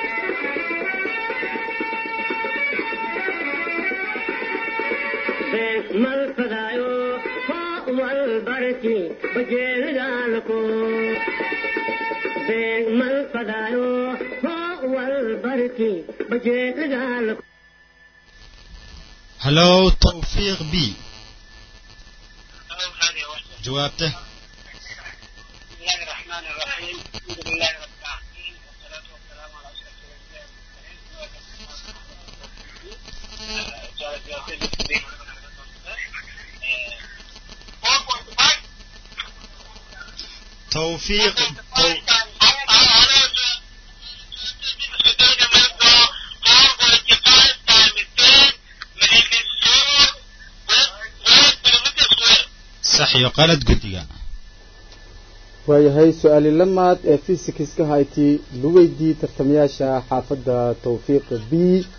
mal fadaayo wal barsi bajeelgaalkoy mal fadaayo wal barsi bajeelgaalkoy halow tawfiiq b jawaabta بسم الله الرحمن الرحيم الحمد لله رب العالمين والصلاة والسلام على أشرف الأنبياء والمرسلين tawfiiq sax iyo qalad guddiga waayahay su-aali lamaad ee fisikska hayti lugeydii tartamayaasha xaafadda tawfiiq b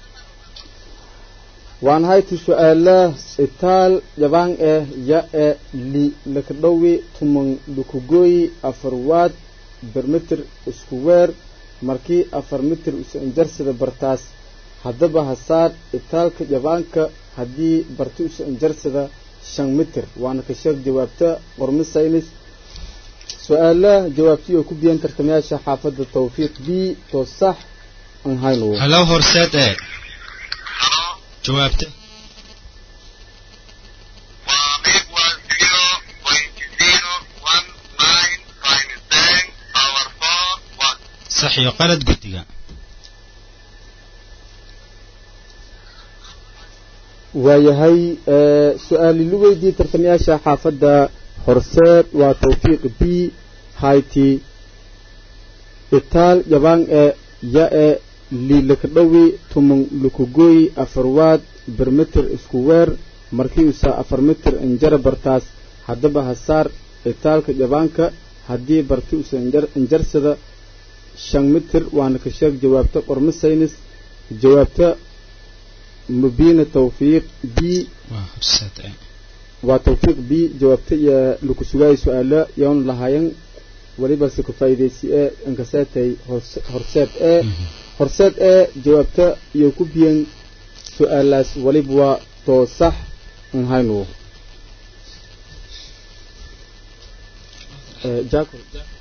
waan hayti su-aala itaal jabaan eh ya e li lakadhowi tuman lukugoyi afar waad bermitir isku weer markii afar mitir usanjarsada bartaas haddaba hasaar itaalka jabaanka haddii barti usanjarsada shan mitir waana ka sheeg jawaabta qormo saynis su-aalaha jawaabtii oo ku biyan tartamayaasha xaafadda tawfiiq b too sax aan hayno halow horseed ee jawaabta sax iyo qalad guddiga waayahay su-aali lugeydii tartamayaasha xaafadda horseed waa tawfiiq b hayti itaal jabaan e ya e liilakadhowi tuman lukugoy afar waad bermitir isku weer markii usa afar mitir injara bartaas haddaba hasaar itaalka jabaanka haddii barti usa injarsada shan mitir waana ka sheeg jawaabta qormo saynis jawaabta mubina tawfiiq b waa horseed ee waa tawfiiq b jawaabta iyo laku sugaaya su-aalo yoon lahayan weliba se ku faa'iidaysi ee inkaseetay horseed ee horseed ee jawaabta iyo ku biyan su-aalaas waliba waa too sax un haynu jacob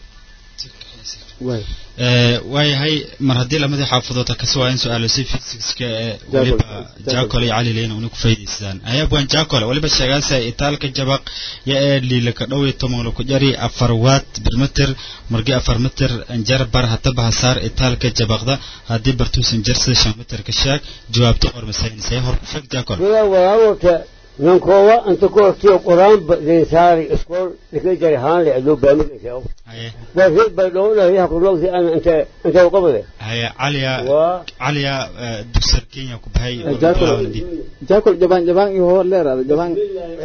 way waayahay mar haddii lamadii xaafadood kasi waa in su-aalo si fisikska ee weliba jacole iyo cali leyna una ku faa'idaystaan ayabwan jacole weliba sheegaasa itaalka jabaq ya ee liilaka dhow iyo toban laku jari afar watt birmeter margi afar meter jar bar hataba hasaar itaalka jabaqda haddii bartuusan jarsida shan meter ka sheeg jawaabta hormasaynisaya hor ku sheeg jacole sida walaawata nankoowa inta ku hortiyo qur-aanba densaari iskool likay jari haan le adoo baamigaysa haye waa bay dhowlayaha qurlogti ana inta inta uqabade haye caliya waa caliya dugsar kenya ku bahay jacob jacob jabaan jabaan iyo hor leeraada jabaan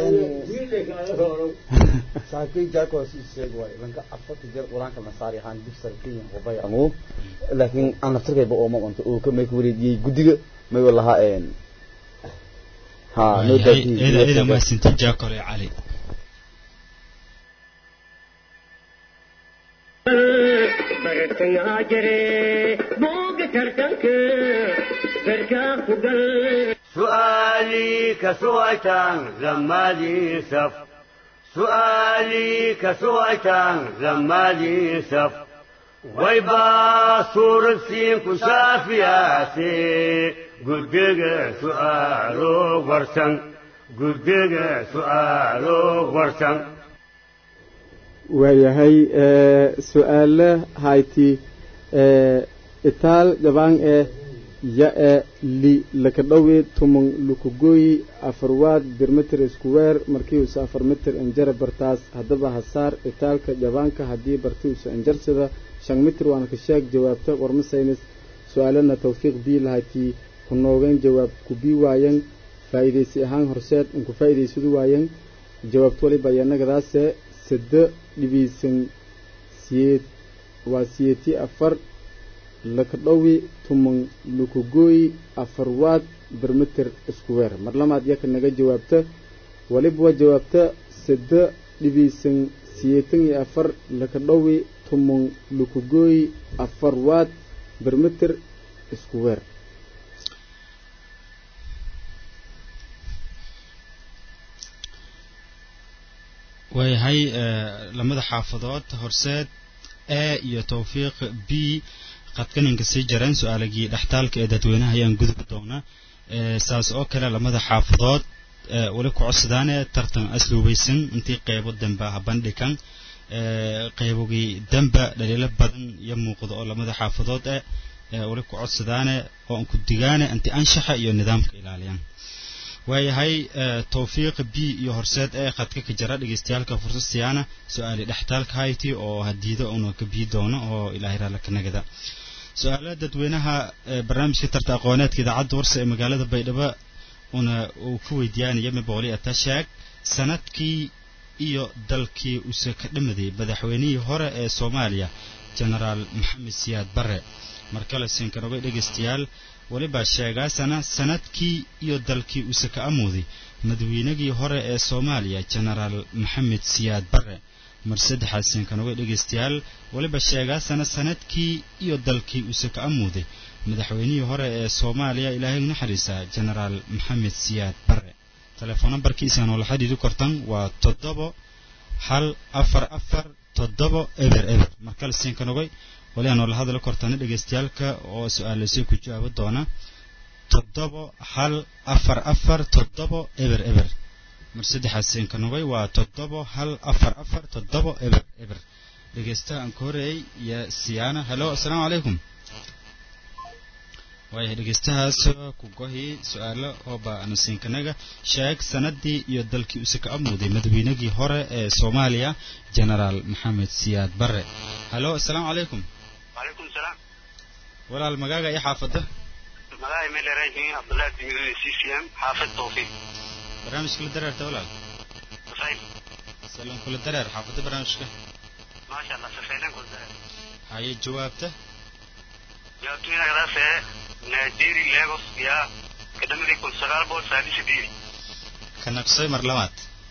saakay jaco si sheeg waay lanka afarta jeer quraanka la saari ahaan dibsar kenya wabay anu laakiin aan naftarkayba oo ma qonto oo ka may ku wareejiyey guddiga may walahaa een ha noo eeda eeda mahadsantin jacole iyo cali bartayaa jire booga tartanka garkaa ku gal سؤالي كسويتان زمالي سف سؤالي كسويتان زمالي سف ويبا صور سين كشافياتي قدق سؤالو ورسن قدق سؤالو ورسن waayahay su-aale hayti itaal jabaan ee ya e li laka dhowe tumon lukugoyi afarwaad birmeter square markiiusa afar meter injara bartaas haddaba hasaar itaalka jabaanka haddii bartiusa injarsada shan mitir waana ka sheeg jawaabta warmasaynis su-aalana tawfiiq bii lahaytii ku noogeen jawaab ku bii waayan faa'iidaysi ahaan horseed inku faa'iidaysadu waayan jawaabta waliba yanagadaase sado dhibiisan siyeed waa siyeeti afar laka dhowi tuman lukugooyi afar waad bermeter square mar lamaad yaka naga jawaabta waliba waa jawaabta sado dhibiisan siyeetan iyo afar laka dhowi tuman lukugooyi afar waad bermeter square waayahay lamada xaafadood horseed a iyo tawfiiq b qadkaninka sii jareen su-aalagii dhextaalka ee dadweynaha ayaan gudbi doonaa saas oo kale lamada xaafadood weli ku codsadaane tartan asluubaysan intii qeybo dambe ah bandhigan qeybogii dambe dhaliilo badan iyo muuqda oo lamada xaafadood eh weli ku codsadaane oo aan ku digaane anti anshaxa iyo nidaamka ilaaliyaan waayahay tawfiiq b iyo horseed ee khadka ka jara dhegeystayaalka fursad siyaana su-aali dhextaalka hayti oo hadiida una ka bii doono oo ilaahay raalla ka nagada su-aalaha dadweynaha barnaamijka tarta aqooneedka idaacadda warsa ee magaalada baydhabo una uu ku weydiyaanaya mibooli atashaag sanadkii iyo dalkii use ka dhamaday madaxweynihii hore ee soomaaliya genaraal maxamed siyaad barre markale sinkanogay dhegeystayaal weliba sheegaasana sanadkii iyo dalkii use ka amuuday madaweynagii hore ee soomaaliya genaraal maxamed siyaad barre mar saddexaad sinkanogay dhegeystayaal weliba sheegaasana sanadkii iyo dalkii use ka amuuday madaxweynihii hore ee soomaaliya ilaahay naxariisa genaraal maxamed siyaad barre telefoon nambarkiisa noola xidhiiri kortan waa toddobo hal afar afar toddobo eber eber markale sinkanogay wali aan noola hadla kortana dhegeystayaalka oo su-aalasay ku jawaabo doona toddobo hal afar afar toddobo eber eber mar saddexaad sinkanogay waa toddobo hal afar afar toddobo eber eber dhegeystaha aan ka horeeyey iyo siyaana helo assalaamu calaykum waayahay dhegeystahaas ku gohi su-aalo ooba anasiinkanaga sheeg sanadii iyo dalkii use ka amuuday madaweynagii hore ee soomaaliya genaraal maxamed siyaad barre halo assalaamu calaykum وعليكم السلام walaal magaaga iyo xaafadda ملاهي ميلي رايحين عبد الله تيميري سي سي ام حافظ توفيق barnaamijka la dareerta walaal صحيح salan kula dareer xaafadda barnaamijka ما شاء الله سفينان كل ذلك haye jawaabta جاوبتين هذا في نيجيري ليغوس يا كدمري كل سغال بول سادي سديري ka naqsay mar labaad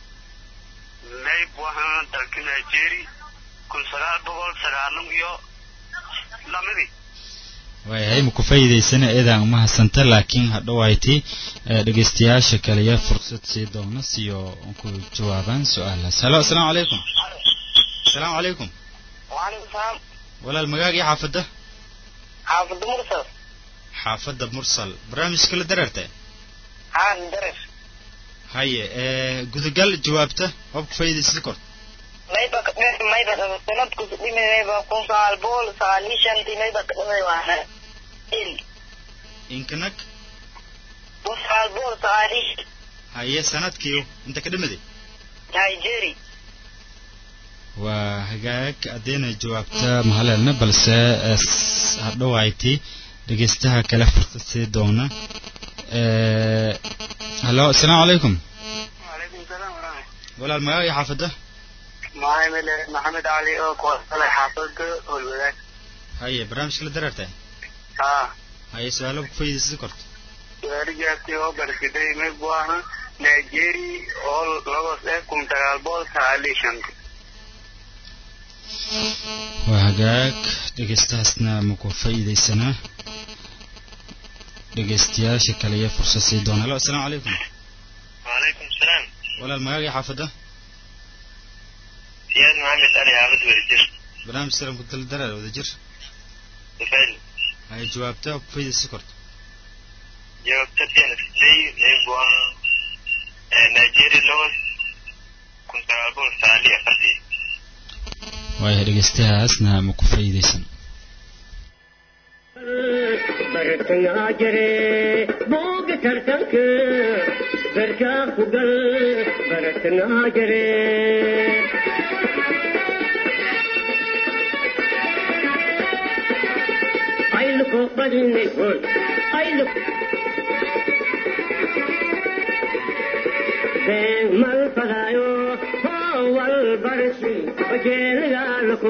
نيب وحنا دلك نيجيري كل سغال بول سغالم يو لامري waayahay ma ku faa'iidaysana eedaan uma hasanta laakiin hadhowayti dhegeystayaasha kaliya fursad sii doona siyo ku jawaabaan su-aalahaas halo asalaamu calaykum asalaamu calaykum وعليكم السلام walaal magaagii xaafadda حافظ مرسل xaafadda mursal barnaamijka la dareerta عن درس haye gudagal jawaabta hoob ku faa'iidaysid kort mayba mayba sanadku dhimi mayba kun sagaal boqol sagaaliyo shantii mayba ka dhimay waana il inkanak kun sagaal boqol sagaaliyo haye sanadkiiyo inta ka dhimaday nigeria waa hagaag haddayna jawaabta mahaleelna balse hadhowayti dhegeystaha kale fursad sii doona halo asalaamu calaykum وعليكم السلام ورحمة walaal magaagii xaafadda محمد محمد علي oo kuwasalay xaafadda howlwadaag haye barnaamijka la dareerta haa haye su-aalo ku faa'iidaysid korto gaarigaasi oo barsiday mid buu ahaa nigeria oo lagos eh kun sagaal boqol sagaaliyo shantii waa hagaag dhegeystahaasna ma ku faa'iidaysanaa dhegeystayaasha kale iyo fursad sii doona halo asalaamu calaykum وعليكم السلام walaal magaagii xaafadda سياد محمد علي حافظ ورجل barnaamij salamku dal dareer wada jir تفعل haye jawaabta ku faa'iidaysid korto jawaabtadii aan isday mid buu ahaa nigeria lagos kun sagaal boqol sagaaliyo afartii waayahay dhegeystahaasna ma ku faa'iidaysan bartangaa jire booga tartanka barkaa ku gal bartangaa jire ayluko badinay hoy aylu been mal fadaayo howal barsi bajeelgaalko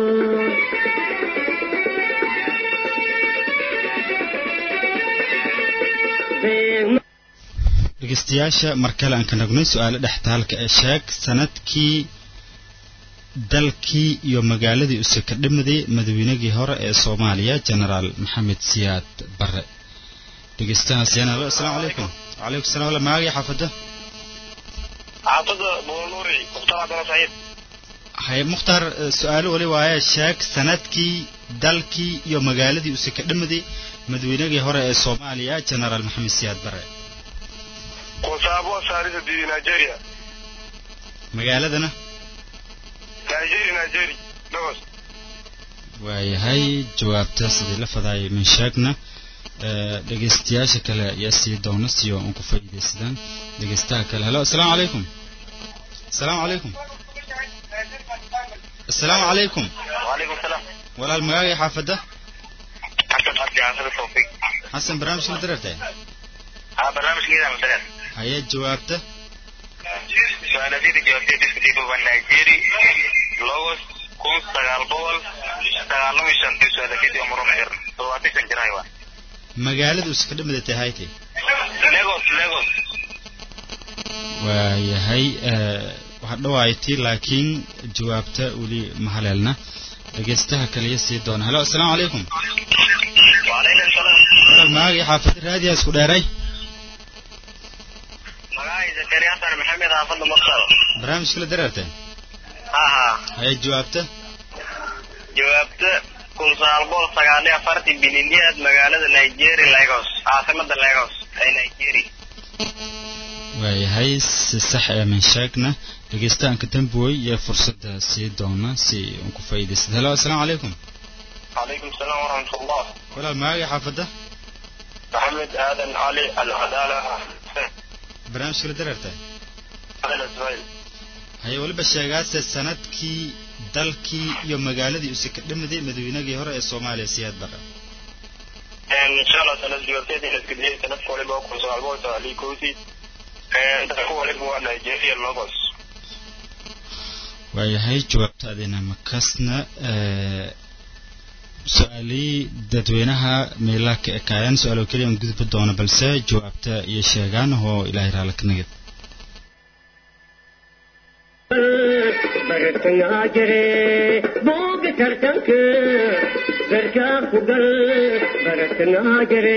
been dhegeystayaasha mar kale aan ka nagnay su-aalo dhextaalka ee sheeg sanadkii dalkii iyo magaaladii use ka dhimaday madaweynagii hore ee soomaaliya genaraal maxamed siyaad bare dhegeystahaas yana alo asalaamu calaykum wacalaykum salam wala magaagii xaafadda xaafadda booluri mukhtar cabdalla saciid haye mukhtaar eh, su-aalo wali waaye sheeg sanadkii dalkii iyo magaaladii use ka dhimaday madaweynagii hore ee soomaaliya genaraal maxamed siyaad bare kun sagaal boqol sagaaliyo sideedii nigeria magaaladana nigeria nigeria lagos waayahay jawaabta sidii la fadaayay min sheegna Eh, dhegeystayaasha kale ayaa sii doona siyo aan ku faa'iidaysadaan dhegeystaha kale halo asalaamu calaykum asalaamu calaykum asalaamu calaykum وعليكم السلام walaal magaagii xaafadda حسن عبد عاصر التوفيق xasan barnaamijka la dareertay ها برنامج كده مثلا haye jawaabta سؤال دي جوابتي دي كتير بقى نيجيري لوس كون سغال بول سغال لو شانتي سؤال كده عمره مهر سواتي سنجراي وا magaalada use ka dhimadatay haytay ليغوس ليغوس waayahay eh, waxaa dhawaaytay laakiin jawaabta weli ma haleelna dhegeystaha kaliya sii doona halo asalaamu calaykum وعليكم السلام walaal magaagii xaafadda raadiyaa isku dheeray مغاي زكريا حسن محمد حافظ مختار barnaamijka la dareertay ها ها haye jawaabta jawaabta kun sagaal boqol sagaal iyo afartii bililiyaad magaalada nigeria lagos caasimada lagos ee nigeria waayahay si sax ee min sheegna dhegeystaanka dambuwey iyo fursadda sii doona si uun ku faa'iidaysad halo asalaamu calaykum calaykum salaam waraxmat ullah walaal magaagii xaafadda maxamed aadan cali alcadaala barnaamijka la dareertay ismail haye weliba sheegaase sanadkii dalkii iyo magaaladii use ka dhimaday madaweynagii hore ee soomaaliya siyaad bare insha allah sanad jawaabteeda in iska diyay sanadka waliba kun sagaal boqol sagaal iyo kowdii dalka waliba waa nigeria lagos waayahay jawaabta adina makasna eh, su-aalihii dadweynaha meelaha ka ekaayaan su-aalo keliya aan gudbi doono balse jawaabta iyo sheegaan oo ilaahay raala ka nagid bartangaa jire booga tartanka berkaa ku gal baratanaa jire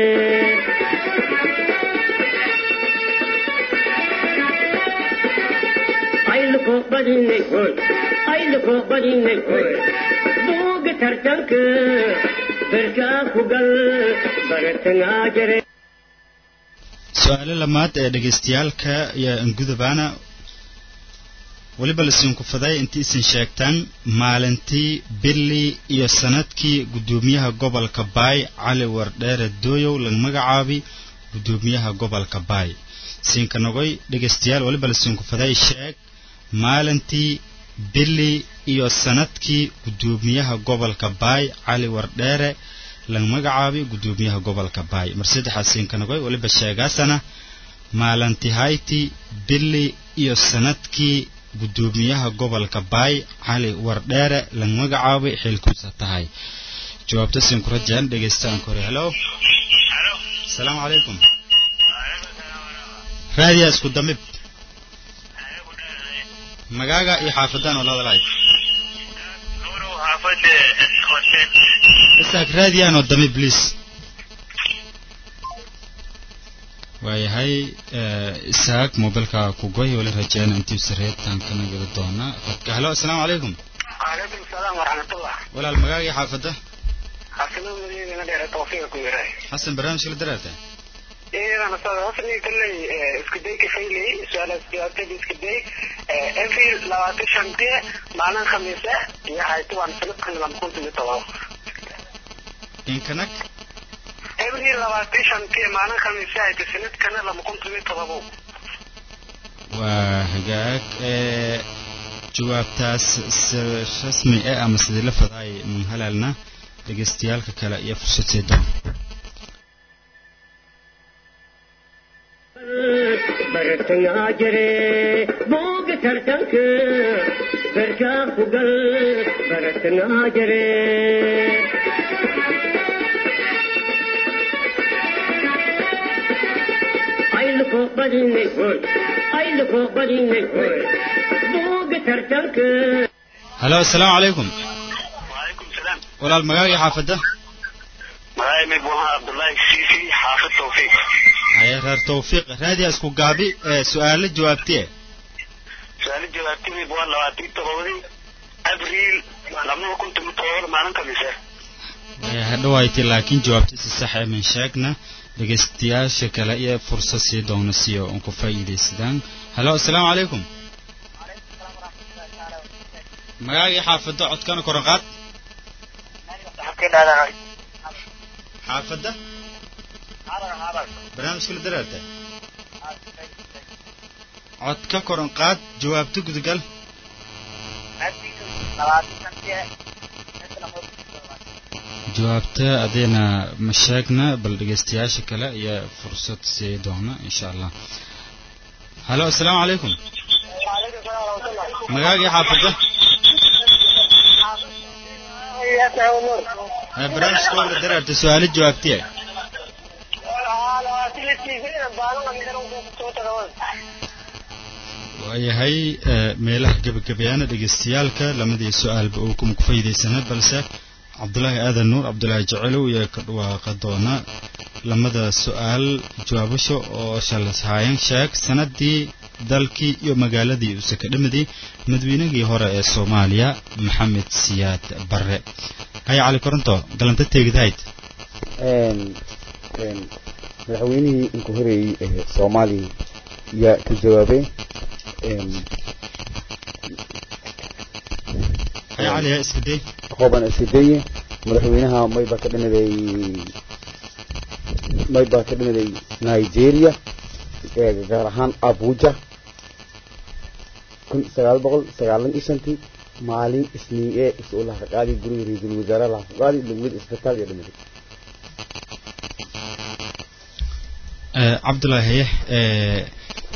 ayluko badinay hoy ayluko badinay hoy buuga tartanka berkaa ku gal baratanaa jire su-aalo lamaad ee dhegaystayaalka iyo angudabaana weliba lasiinku faday intii isin sheegtaan maalintii bili iyo sanadkii guddoomiyaha gobolka baay cali wardheere dooyow laga magacaabi guddoomiyaha gobolka baay siinka nogoy dhegaystayaal weliba lasiinku faday sheeg maalintii bili iyo sanadkii guddoomiyaha gobolka baay cali wardheere laga magacaabi guddoomiyaha gobolka baay mar saddexaad siinka nogoy weliba sheegaasana maalintii hayti bili iyo sanadkii guddoomiyaha gobolka baay cali wardheere laga magacaabay xilkuusa tahay jawaabta siin ku rajaan dhegaystaan kore helo asalaamu calaykum raadiya isku damib magaaga iyo xaafadaan oo ladalaay isaak raadiyaan oo damib please waayahay isaaq mobilka ku goy wali rajeyna intii sareebtaan kana geli doona qadka helo asalaamu calaykum وعليكم السلام ورحمة الله walaal magaagii xaafadda حسنا مدينة دير توفيق كويراي xasan barnaamijka la daraarta إيه أنا صار هسني كله إسكدي كفيلي سؤال استياتي إسكدي إنفي لواتي شمتي معنا خميسة يا هاي طبعا سلك كنا لما كنت متواو inkanak إنفي لواتي شمتي معنا خميسة هاي تسنت كنا لما كنت متواو waa hagaag ee jawaabtaas si rasmi ah ama sidii la fadaay mun halaalna dhegaystayaalka kale iyo fursad sii doon baratanaa jire buuga tartanka berkaa ku gal baratanaa jire ayluko badinay hoy ayluko badinay hoy buuga tartanka halo asalaamu calaykum وعليكم السلام walaal magaagii xaafadda معاي مبوها عبد الله السيسي حافظ توفيق haye reer tawfiiq raadiya isku gaabi ee su-aalo jawaabtiye سؤال جوابتي مبوها لواتي تغوذي أبريل لما كنت متواو معنا خميسة Ee, hadhowayti laakiin jawaabtiisa sax ee min sheegna dhegaystayaasha kale iyo fursad sii doona si oo ku faa'iidaysadaan halo asalaamu calaykum magaagii xaafadda codkana koran qaad xaafadda barnaamijka la daraarta codka koran qaad jawaabta gudagal jawaabta adeena ma sheegna bal dhegaystayaasha kale iyo fursad sii doona insha allah halo asalaamu calaykum magaagii xaafadda Ee, barnaamijka waa la daraarta su-aalo jawaabtiye waayahay ee, meelaha gebagabeyaana dhegaystayaalka lamadii su-aalba uu kuma ku faa'iidaysana balse cabdulaahi aadan nuur cabdulaahi jecelow iyo ka dhawaaqa doona lamada su-aal jawaabasho oo shalas haayeen sheeg sanadii dalkii iyo magaaladii uu sakadhamadii madaweynagii hore ee soomaaliya maxamed siyaad barre haya cali koronto galanta teegdahayd madaxweynihii inka horeeyey ee soomaaliya yaa ka jawaabay haya cali yaa iska day qooban iskadeye madaxweynaha mayba ka dhinaday mayba ka dhinaday nigeria ee gaar ahaan abuja kun sagaal boqol sagaalan iyo shantii maalin isniin ee is-uu laha qaadi guriga ra-iisul wasaare laha ku qaadi degmada isbitaal iyo dhinaday Ee, cabdulaahi haye ee,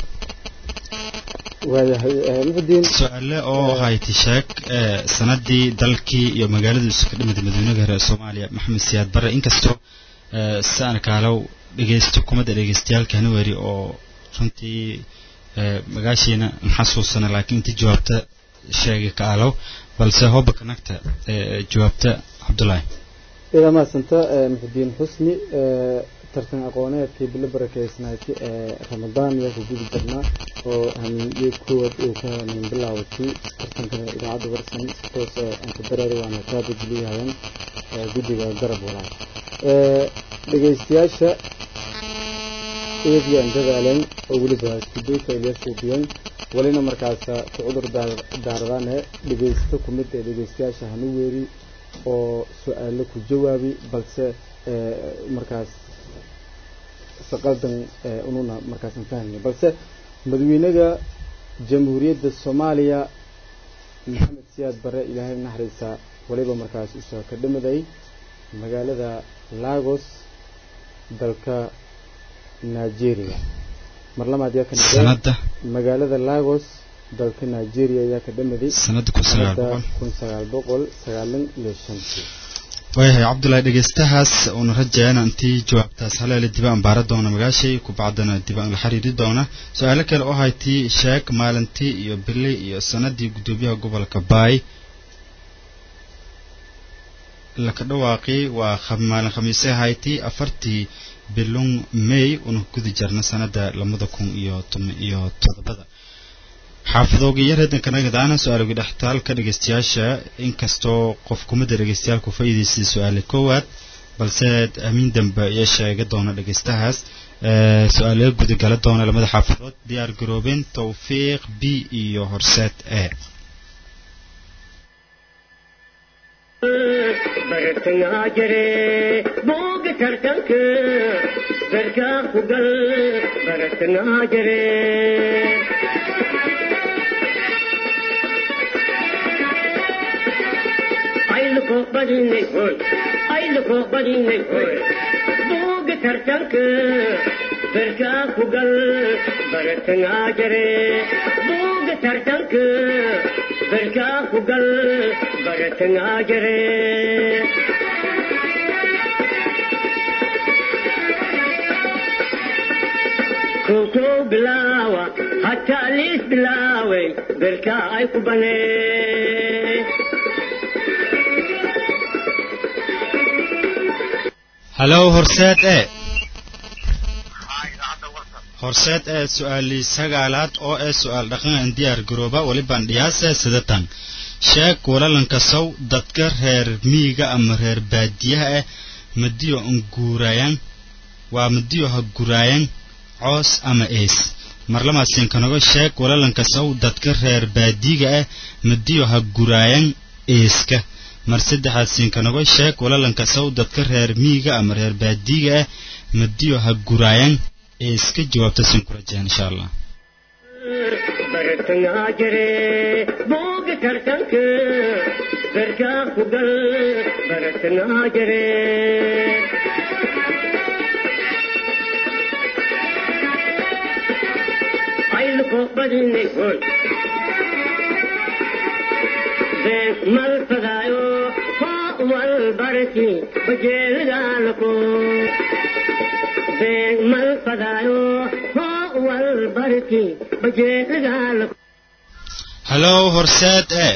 waayahay muxudiin su-aale oo hayti sheeg ee, sanadii dalkii iyo magaaladii isu ka dhimid madaweynihii hore ee soomaaliya maxamed siyaad barre inkastoo ee, saan kaalow dhegeysto kumada dhegeystayaalkani weri oo runtii ee, magaashiina maxasuusana laakiin intii jawaabta sheegay kaalow balse hoba kanagta ee, jawaabta cabdulaahi idaa mahadsanta muxudiin xusni tartan aqooneedkii bilo barakeysnayti ee ramadaan yaa ku gudi jirnaa oo hamiinyo koowaad uu ka hamiin bilaawatay tartankana idaacadda warsan si toos anka dareer waana kaaba geliyahayan guddiga garab walaal dhegaystayaasha eediyan dadaaleen oo weliba iskuduuka ilyasuubiyan walina markaas ku cudur daaradaane dhegaysto ku mid ee dhegaystayaasha hanu weeri oo su-aalo ku jawaabi balse markaas saqaldan ununa markaas fahmay balse madaxweynaha jamhuuriyadda soomaaliya maxamed siyaad bare ilaahay naxariisa waliba markaas usoo ka dhamaday magaalada lagos dalka nigeria mar lamaad yaa ka sanada magaalada lagos dalka nigeria ayaa ka dhamaday sanada kun sagaal boqol kun sagaal boqol sagaalan iyo shantii waayahay cabdullaahi dhegeystahaas uuna rajayana intii jawaabtaas haleele diba aan baara doona magaashay kubacdana diba aan la xiriiri doona su-aalo kale oo haytii sheeg maalintii iyo bili iyo sanadii guddoomiyaha gobolka baay laka dhawaaqi waa maalin khamiise haytii afartii bilung may una gudi jarna sanada labada kun iyo toban iyo todobada xaafadoogiyo reedankanagadana su-aalagi dhextaalka dhegeystayaasha inkastoo qof kumida dhegeystayaalku faa'iidaystay su-aale koowaad balse amiin dambe iyo sheega doona dhegeystahaas su-aalaga gudagala doona lamada xaafadood diyaar garoobeen tawfiiq b iyo horseed e bartangaa jire booga tartanka garkaa ku gal bartangaa jire ayluko badinay hoy ayluko badinay hoy booga tartanka garkaa ku gal bartangaa jire booga tartanka garkaa ku gal bartangaa jire koko bilaawa hataa liis bilaaway garkaa ay ku banee halow horseed e horseed ee su-aali sagaalaad oo ee su-aal dhaqan aan diyaar garooba walibaan dhiyaase sidatan sheeg walalanka sow dadka reer miyiga ama reer baadiyaha ah madiyo an guuraayan waa madiyo ha guraayan coos ama ees marlamaasiinkanago sheeg walalanka sow dadka reer baadiyiga ah madiyo ha guraayan eeska mar saddexaad siinkanago sheeg walalanka sow dadka reer miyiga ama reer baadiyiga ah madiyo ha guraayan eeska jawaabta siin ku rajeen insha allah bartangaa jire booga tartanka garkaa ku gal bartangaa jire ayluko badinay hoy been mal fadaayo hoo wal barki bajeelidaalako been mal fadaayo hoo wal barki bajeelidaalako halow horseed e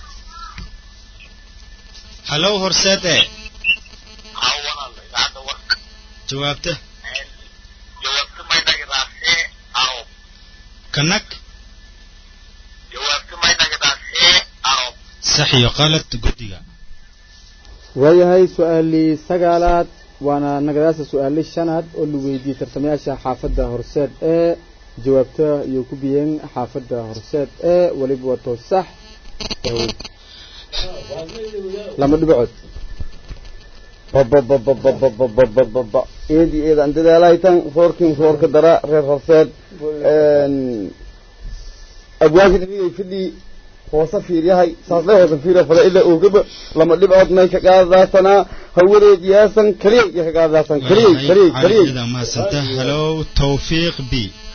halow horseed e jawaabta kanag sax iyo qalad guddiga waayahay su-aalii sagaalaad waana nagadaasa su-aali shanaad oo la weydiiyey tartamayaasha xaafadda horseed ee jawaabta ayuu ku biyeen xaafadda horseed ee weliba wato sax lama dhibacood bababababababababa eedi eedaan dadaalahaytan roorkin roorka dara reer horseed abwaagin inay fidhii hoose fiiryahay saasle hoose fiirya fada ila oogaba lama dhibcood may ka qaadaasanaa hawadeed yaasan kaliyay iyo ka qaadaasan kaliyay kaliyay kaliyay ida mahadsanta halow tawfiiq b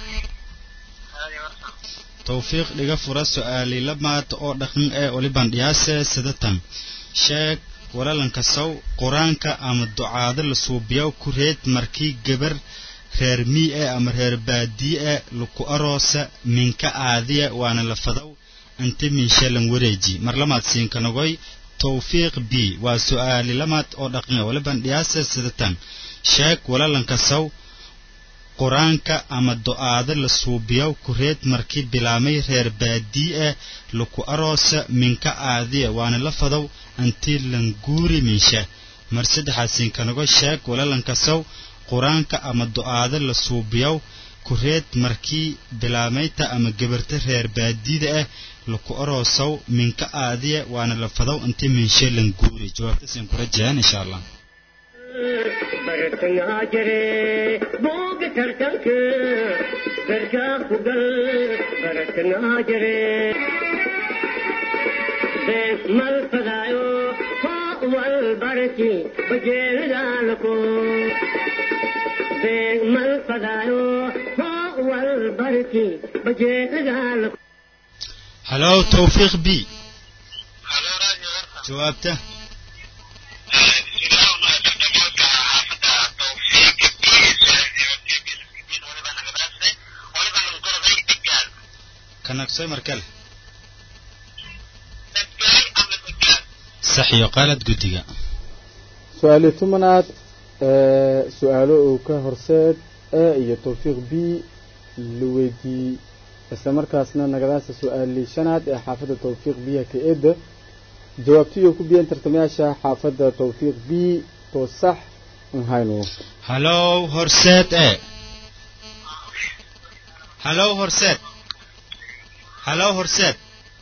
tawfiiq dhiga fura su-aali lamaad oo dhaqan ee oliban dhiyaase sidatan sheeg walalanka sow qur-aanka ama ducaado la suubiyo ku reed markii gabar reer mii e ama reer baadiye e laku aroosa minka aadiya waana la fadow anta minshalan wareeji mar lamaad siinkanagoy tawfiiq b waa su-aali lamaad oo dhaqan waliban dhiyaasa sidatan sheeg walalankasaw qur-aanka ama do-aado la suubiyow kureed markii bilaamay reer baadii ah laku aroosa minka aadiya waana la fadow antii languuri minsha mar saddexaasiin kanago sheeg walalankasaw qur-aanka ama do-aado la suubiyow kureed markii bilaamayta ama gabarta reer baadida ah laku aroosow minka aadiya waana la fadow intii minsha languuri jawaabtaasiin kula jeen insha allah bartangaa jire booga tartanka garkaa ku gal bartangaa jire beeg mal fadaayo hoo wal barki bajeelidaalako beeg mal fadaayo hoo wal barki bajeelidaalako halow tawfiiq b jawaabta kanagsoy markale sax iyo qaalad guddiga su-aali tobanaad ee su-aalo uu ka horseed e iyo tawfiiq b la weydiiyey isla markaasna nagadaasa su-aali shanaad ee xaafadda tawfiiq b ka eedda jawaabtiyo ku biyeen tartamayaasha xaafadda tawfiiq b to sax nhayno halow horseed e halow horseed halow horseed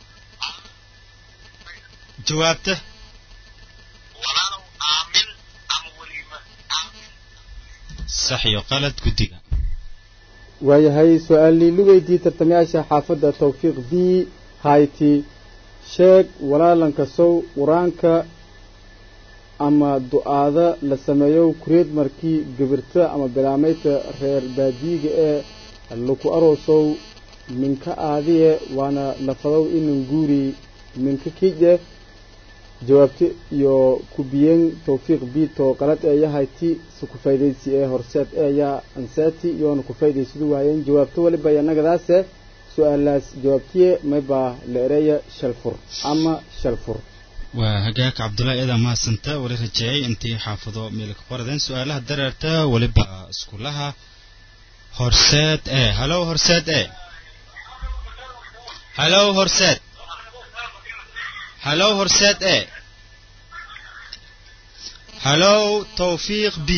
jawaabta sax iyo qalad guddiga waayahay su-aalii la weydiiyey tartamayaasha xaafadda tawfiiq b hayti sheeg walaalanka sow qur-aanka ama du-aada la sameeyo kureed markii gabirta ama bilaamaydta reer baadiyiga ee laku aroosow minka aadiye waana lafadow inan guuri minka kije jawaabti iyo kubiyeen tawfiiq bito qalad ee yahay ti si ku faydaysi ee horseed ee yaa ansaati yoona ku faydaysidu waayeen jawaabto waliba yanagadaase su-aalaas jawaabtiye maybaa la ereeya shalfur ama shalfur waa hagaag cabdullaahi eedaa mahadsanta wali rajeeyay intii xaafado meelka qoradeen su-aalaha dareerta waliba iskulaha horseed ee halow horseed ee halow horseed halow horseed ee halow tawfiiq b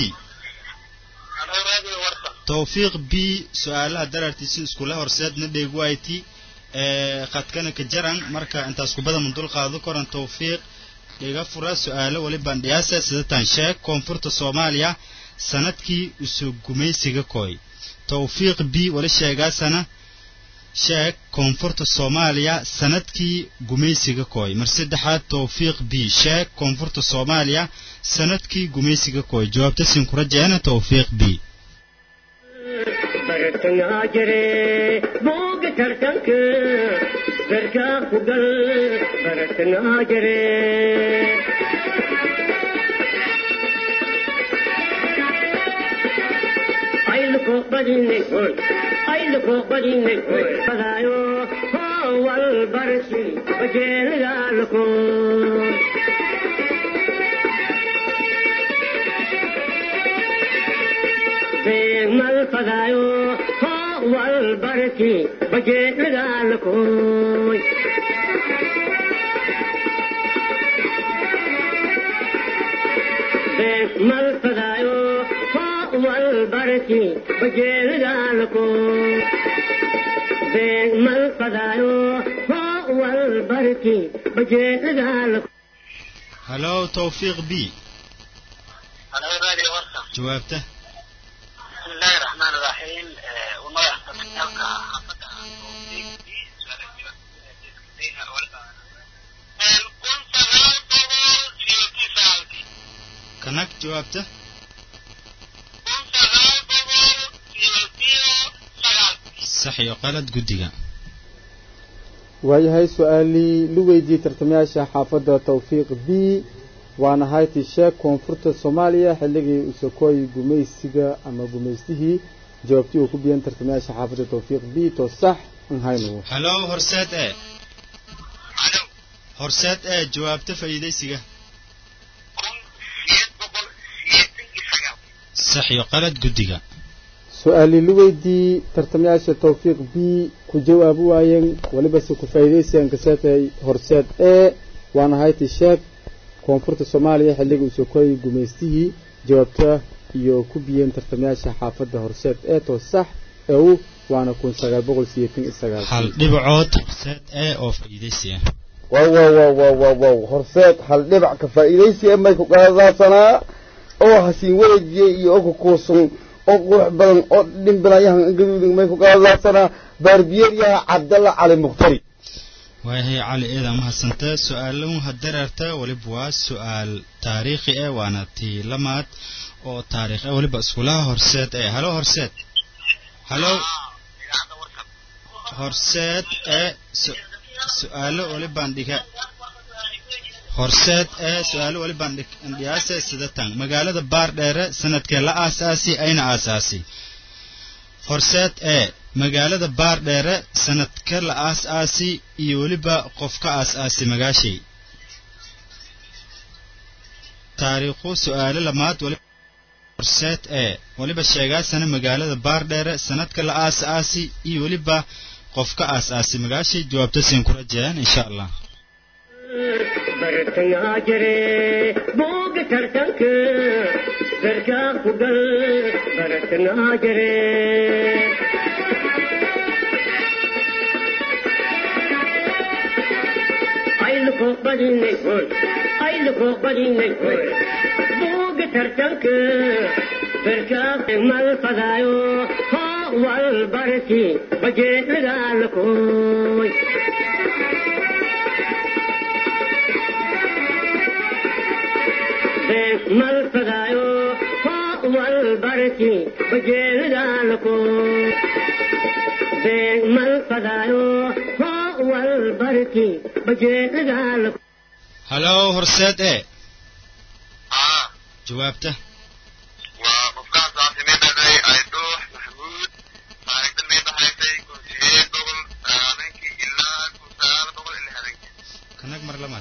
tawfiiq b su-aalaha dareertiisi iskula horseedna dheegu ayti ee khadkana ka jaran marka intaas kubada mundul qaado koran tawfiiq dhiga fura su-aalo walibaan dhiyaasa sidatan sheeg koonfurta soomaaliya sanadkii usoo gumaysiga kooy tawfiiq b wali sheegaasana sheeg koonfurta soomaaliya sanadkii gumaysiga kooy mar saddexaad tawfiiq b sheeg koonfurta soomaaliya sanadkii gumaysiga kooy jawaabta siin kura jeena tawfiiq b bartangaa jire booga tartanka garkaa ku gal bartangaa jire ayluko badinay hoy ayluko badinay hoy fadaayo hoo wal barsi bajeelidaalako mal fadaayo hoo wal barsi bajeelidaalakooy mal fadaayo hoo wal barsi bajeelidaalakooy mal fadaayo hoo wal barsi bajeelidaalako halow tawfiiq b jawaabta بسم الله الرحمن الرحيم وما يحصل kanag jawaabta sax iyo qalad guddiga waayahay su-aalii la weydiiyey tartamayaasha xaafadda tawfiiq b waana hayti sheeg koonfurta soomaaliya xilligii usakooy gumaysiga ama gumaystihii jawaabtii uu ku biyan tartamayaasha xaafadda tawfiiq b to sax nhaynu halow horseed ee horseed ee jawaabta faa'iidaysiga sax iyo qalad guddiga su-aali la weydii tartamayaasha tawfiiq b ku jawaabi waayeen welibase ku faa'iidaysigan kaseetay horseed ee waana hayti sheeg koonfurta soomaaliya xilliga uu soo koyay gumaystihii jawaabta iyo ku biyeen tartamayaasha xaafadda horseed ee toos sax ee u waana kun sagaal boqol sideetan iyo sagaal hal dhibacood horseed ee oo faa'iidaysiga wow wow wow wow wow wow horseed hal dhibac ka faa'iidaysi ee may ku qaadaasanaa oo hasiin wareejiyey iyo oo ku kuusun oo qurux badan oo dhimbilayahan gaduudin may ku qaadaasanaa baarbiyeeryaha cabdalla cali muqtari waayahay cali eeda mahadsanta su-aalan hadereerta weliba waa su-aal taariikhi eh waana tii lamaad oo taariikh eh weliba iskulaha horseed ee halo horseed halo horseed ee su- su-aalo welibaan dhiga horseed ee su-aalo welibaan dhiyaase sidatan magaalada baardheere sanadkee la aasaasi ayna aasaasi horseed ee magaalada baardheere sanadka la aas-aasi iyo weliba qof ka aas-aasi magaashay taariikhu su-aalo lamaad weliba horseed ee weliba sheegaasana magaalada baardheere sanadka la aas-aasi iyo weliba qof ka aas-aasi magaashay jawaabta siin ku rajayaan insha allah bartangaa jire booga tartanka garkaa ku gal bartangaa jire ayluko badinay hoy ayluko badinay hoy booga tartanka garkaa mal fadaayo hoo wal barti bajeedagaalakooy mal fadaayo hoo wal barti bajeedagaalako mal fadaayo hoo wal barti bajeedagaalako halo horseed ee jawaabta kanag mar lamaad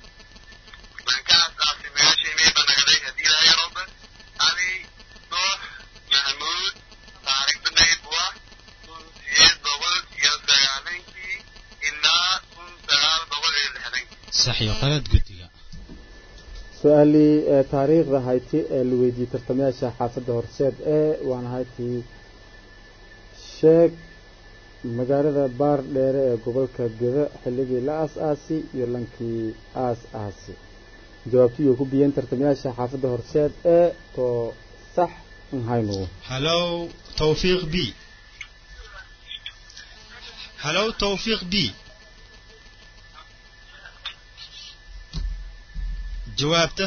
sax iyo qalad guddiga su-aalii ee taariikhda hayti ee la weydiiyey tartamayaasha xaafadda horseed ee waana haytii sheeg magaalada baar dheere ee gobolka geda xilligii la aas-aasi iyo lankii aas-aasi jawaabtiyuu ku biyeen tartamayaasha xaafadda horseed ee too sax nhaynu halo tawfiiq b halo tawfiiq b jawaabta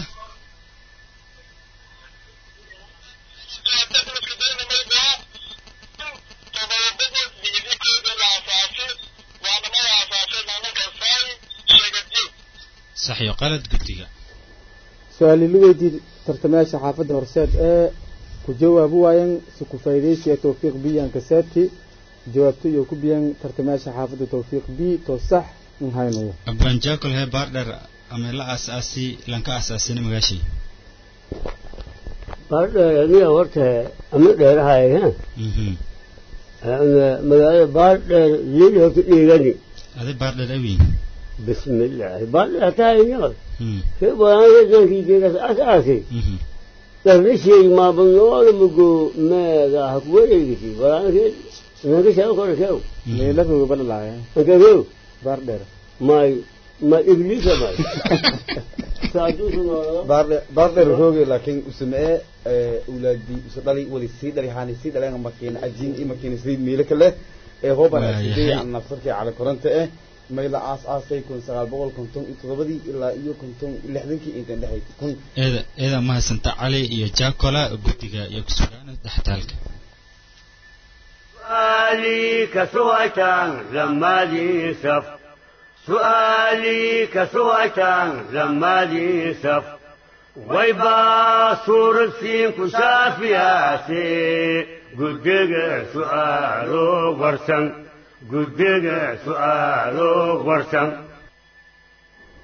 sax iyo qalad guddiga su-aali la weydiiyey tartamayaasha xaafadda horseed ee ku jawaabi waayeen si ku faa'iidaysiga tawfiiq b aan kasaati jawaabto iyo ku biyeen tartamayaasha xaafadda tawfiiq b too sax nhaynu abanjakol hee baardheer ama la aas-aasi lanka aas-aasina magaashii baardheer aniga horta ama dheerahay ha mhm magaalada baardheer lili horta dhiigani adi baardheer awiin bismillaahi baardheer hataa inyaqal mhm kee banaankeedankiigeegas asaasi mhm darnisheey maabanooda mugo meega ha kuwareegisi banaankeed nankashaa kore keew meeladoga balalaaya ankakeew baar dheer may ma ibliisa may saaduusu noolada baardhe- baardheer hooge laakiin usamee ulaadi usa dhali wali sii dhali haani sii dhaleen makiina ajiin i makiina sii miile kale ee hooban Waayahay. asidey aan nafsarkii cali koranta eh mayla aas aasay kun sagaal boqol konton iyo toddobadii ilaa iyo konton iyo lixdankii intan dhexay kun eeda eeda mahadsanta cali iyo jacola guddiga iyo kusugaana dhextaalka سؤالي كسوعة لما لي سف سؤالي كسوعة لما لي سف ويبا صور السين كشافياتي قدق سؤالو ورسن قدق سؤالو ورسن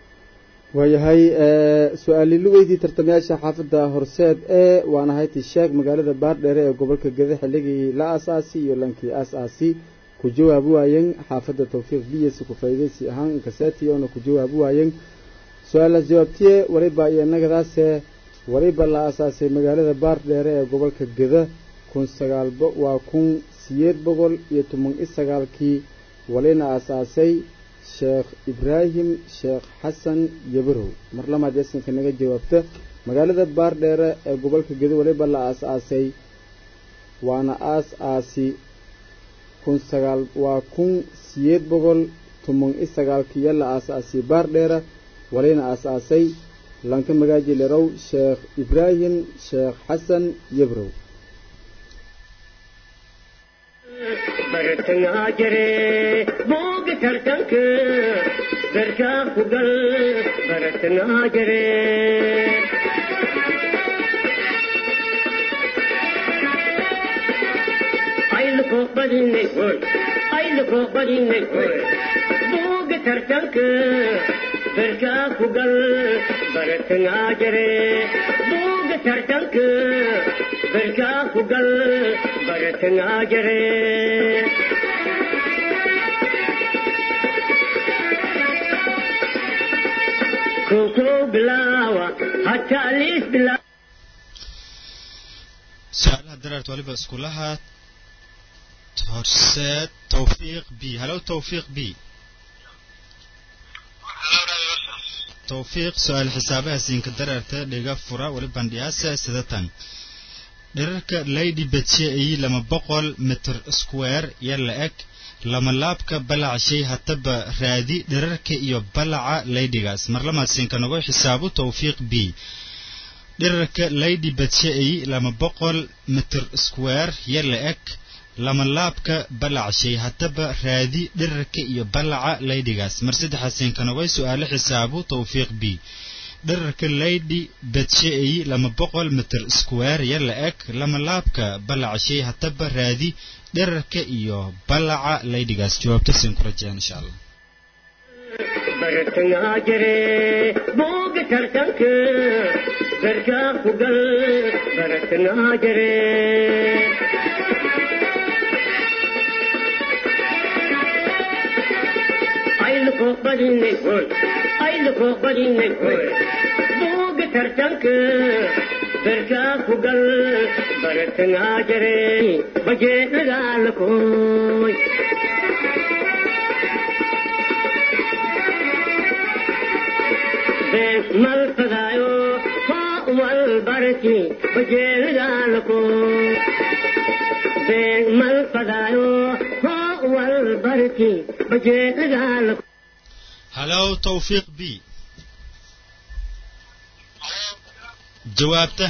waayahay su-aali la weydii tartamayaasha xaafadda horseed ee waana hayti sheeg magaalada baardheere ee gobolka gede xilligii la aasaasi iyo lankii aas-aasi ku jawaabi waayeen xaafadda tawfiiq biyas ku faa'iidaysi ahaan kaseti oona ku jawaabi waayeen su-aalaas jawaabtiye waliba iyo nagadaase waliba la aasaasay magaalada baardheere ee gobolka geda kun sagaal waa kun sideed boqol iyo toban i sagaalkii walina aasaasay sheekh ibraahim sheekh xasan yabarow mar lamaad yasinka naga jawaabta magaalada baardheere ee gobolka gedo waliba la aas-aasay waana aas-aasi kun sagaal waa kun sideed boqol toban i sagaalkiiyo la aas-aasay baardheere walina aas-aasay lanka magaaji lerow sheekh ibraahim sheekh xasan yabarow bartangaa jire booga tartanka garkaa ku gal bartangaa jire ayluko badinay hoy ayluko badinay hoy booga tartanka garkaa ku gal bartangaa jire booga tartanka garkaa ku gal bartangaa jire koko bilaawa hataa liis bilaawa su-aalaha dareert waliba iskulaha horseed tawfiiq b halow tawfiiq b tawfiiq su-aal xisaabaha siinka dareerta dhiga fura wali bandhiyaasa sidatan dhirarka lady betye ay lama boqol mitir square iyo la eg lama laabka balacshay hataba raadi dhirarka iyo balaca laydigaas mar lamaad siinka nagu xisaabu tawfiiq b dhirarka lady betye ay lama boqol mitir square iyo la eg lama laabka balacshay hataba raadi dhirarka iyo balaca laydigaas mar saddexaad siinka nagu su-aalo xisaabu tawfiiq b dherarka lady bedshe-ay lama boqol mitir square iyo la eg lama laabka balacshay hataba raadi dherarka iyo balaca laydigaas jawaabta siin ku rajeen insha allah bartangaa jire booga tartanka garkaa ku gal bartangaa jire ayluko badinay hoy ayluko badinay hoy booga tartanka garkaa ku gal bartangaa jire bajeedhagaalakooy mal fadaayo haa wal barki bajeedhagaalako mal fadaayo haa wal barki bajeedhagaalako halow tawfiiq b jawaabta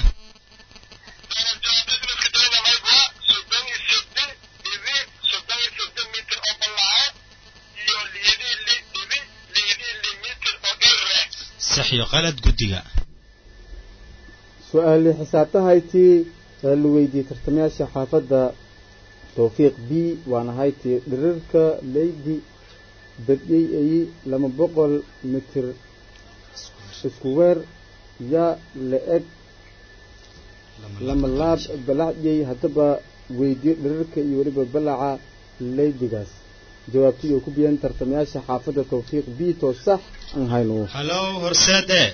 sax iyo qalad guddiga su-aali xisaabtahaytii ee la weydiiyey tartamayaasha xaafadda tawfiiq b waana haytii dhirirka leydi badyey ay lama boqol mitir iskuweer yaa la eg lama laab balacdyey haddaba weydiyo dhirirka iyo weliba balaca leydigaas jawaabtii oo ku biyan tartamayaasha xaafadda tawfiiq b too sax aan hayno halow horseed e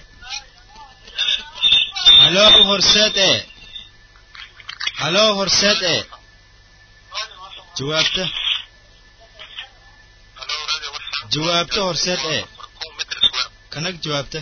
halow horseed e halow horseed e jawaabta jawaabta horseed e kanag jawaabta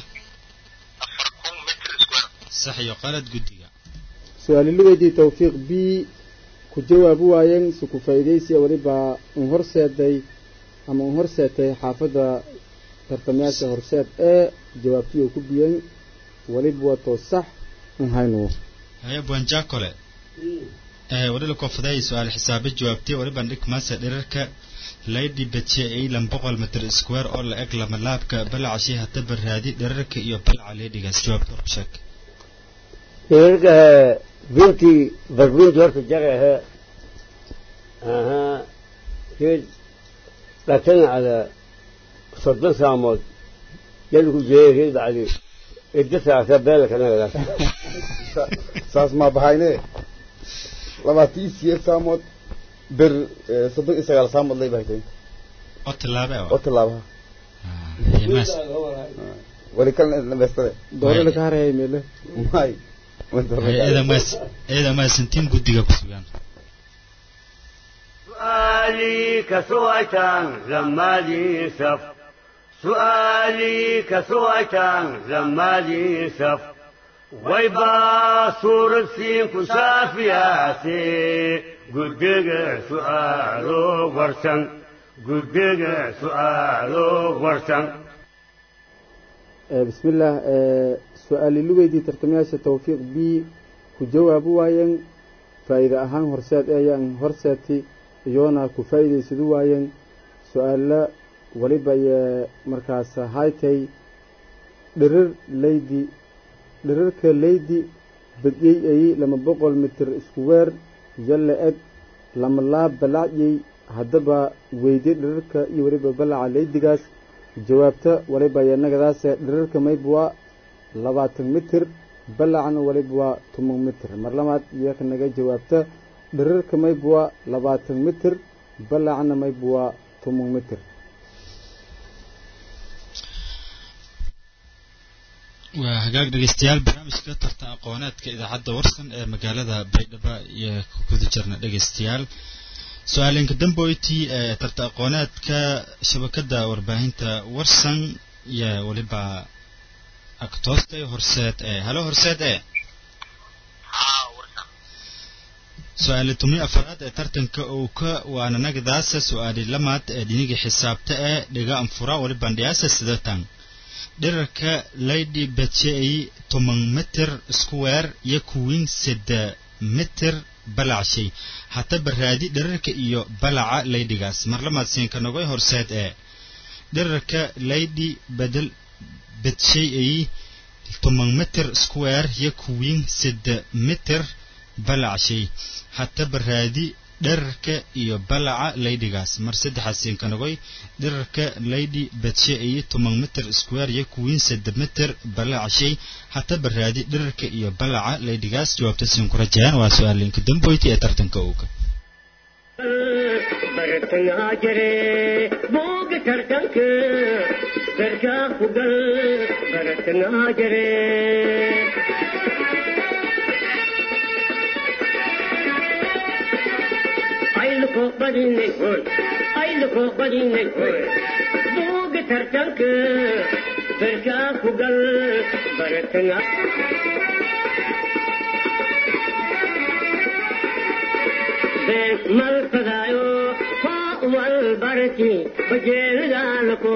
sax iyo qalad guddiga su-aali la weydiiyey tawfiiq b ku jawaabi waayeen si ku faa'iidaysiya weliba un horseeday ama un horseetay xaafadda tartamayaasha horseed ee jawaabtii oo ku biyen weliba wato sax un hayno haya buanjakole ee wadhila koofadaay su-aal xisaabe jawaabtay waliban dhigmaasa dhirarka lady betche ay lan boqol mitir square oo la eg lama laabka balacashay hataba raadi dhirarka iyo balaca leedhigaas jawaabta ku sheeg dhirarka binti barbinti horta jagahe aha kid dhatan cala soddon saamood يلكو جيري بعدي ادسا سبالك انا saas maa bahayne labaatan siyeed saamood ber eh, soddon iyo sagaal saamood lay bahaytay oo tilaabe oo tilaabaha maas wali kalena dhameystade doore laka harayay meele may eeda maas eeda maasantiin guddiga ku sugan سؤالي كسويتان زمالي سف سؤالي كسويتان زمالي سف ويبا صور السين كسافياتي قدق سؤالو ورسن قدق سؤالو ورسن Eh, bismillaah eh, su-aali lugeydii tartamayaasha tawfiiq b ku jawaabu waayeen faa'iide ahaan horseed ayaan horseedti iyoona ku faa'iidaysadu waayeen su-aalla waliba yee markaas haytay dhirir leydi dhirirka leydi badyey ay lama boqol mitir isku weer yalla eg lama laab balacyey haddaba weydi dhirirka iyo weliba balaca leydigaas jawaabta waliba yanagadaase dhirirka mayb waa labaatan mitir balacna waliba waa toban mitir mar labaad iyaka naga jawaabta dhirirka mayb waa labaatan mitir balacna mayb waa toban mitir waa hagaag dhegeystayaal barnaamijka tartan aqooneedka idaacadda warsan ee magaalada baydhabo iyo ku guda jirna dhegeystayaal su-aalinka damboyti ee tartan aqooneedka shabakada warbaahinta warsan iyo weliba agtoostay horseed ee halo horseed ee su-aali tumi afaraad ee tartanka uu ka waana nagadaasa su-aali lamaad ee dhiniga xisaabta ee dhiga anfura waliban dhiyaasa sidatan dhirarka lady betchey toban mitir square iyo kuwin sida mitir balacshay hataba raadi dhirarka iyo balaca laydigaas mar lamaad siinka nogoy horseed ee dhirarka lady bedel betchey ay toban mitir square iyo kuwin sida mitir balacshay hataba raadi dherarka iyo balaca laydigaas mar saddexaad siinkanogoy dherarka laydi badshe iyo toban mitir square iyo kuwiin saddex mitir balacashay hataba raadi dherarka iyo balaca laydigaas jawaabta siin ku rajayaan waa su-aalinka damboyti ee tartanka ooga bartangaa jire booga tartanka garkaa ku gal bartangaa jire ayluko badinay hoy ayluko badinay hoy booga tartanka garkaa ku gal bartangaa been mal fadaayo hoo wal barki bajeelgaalako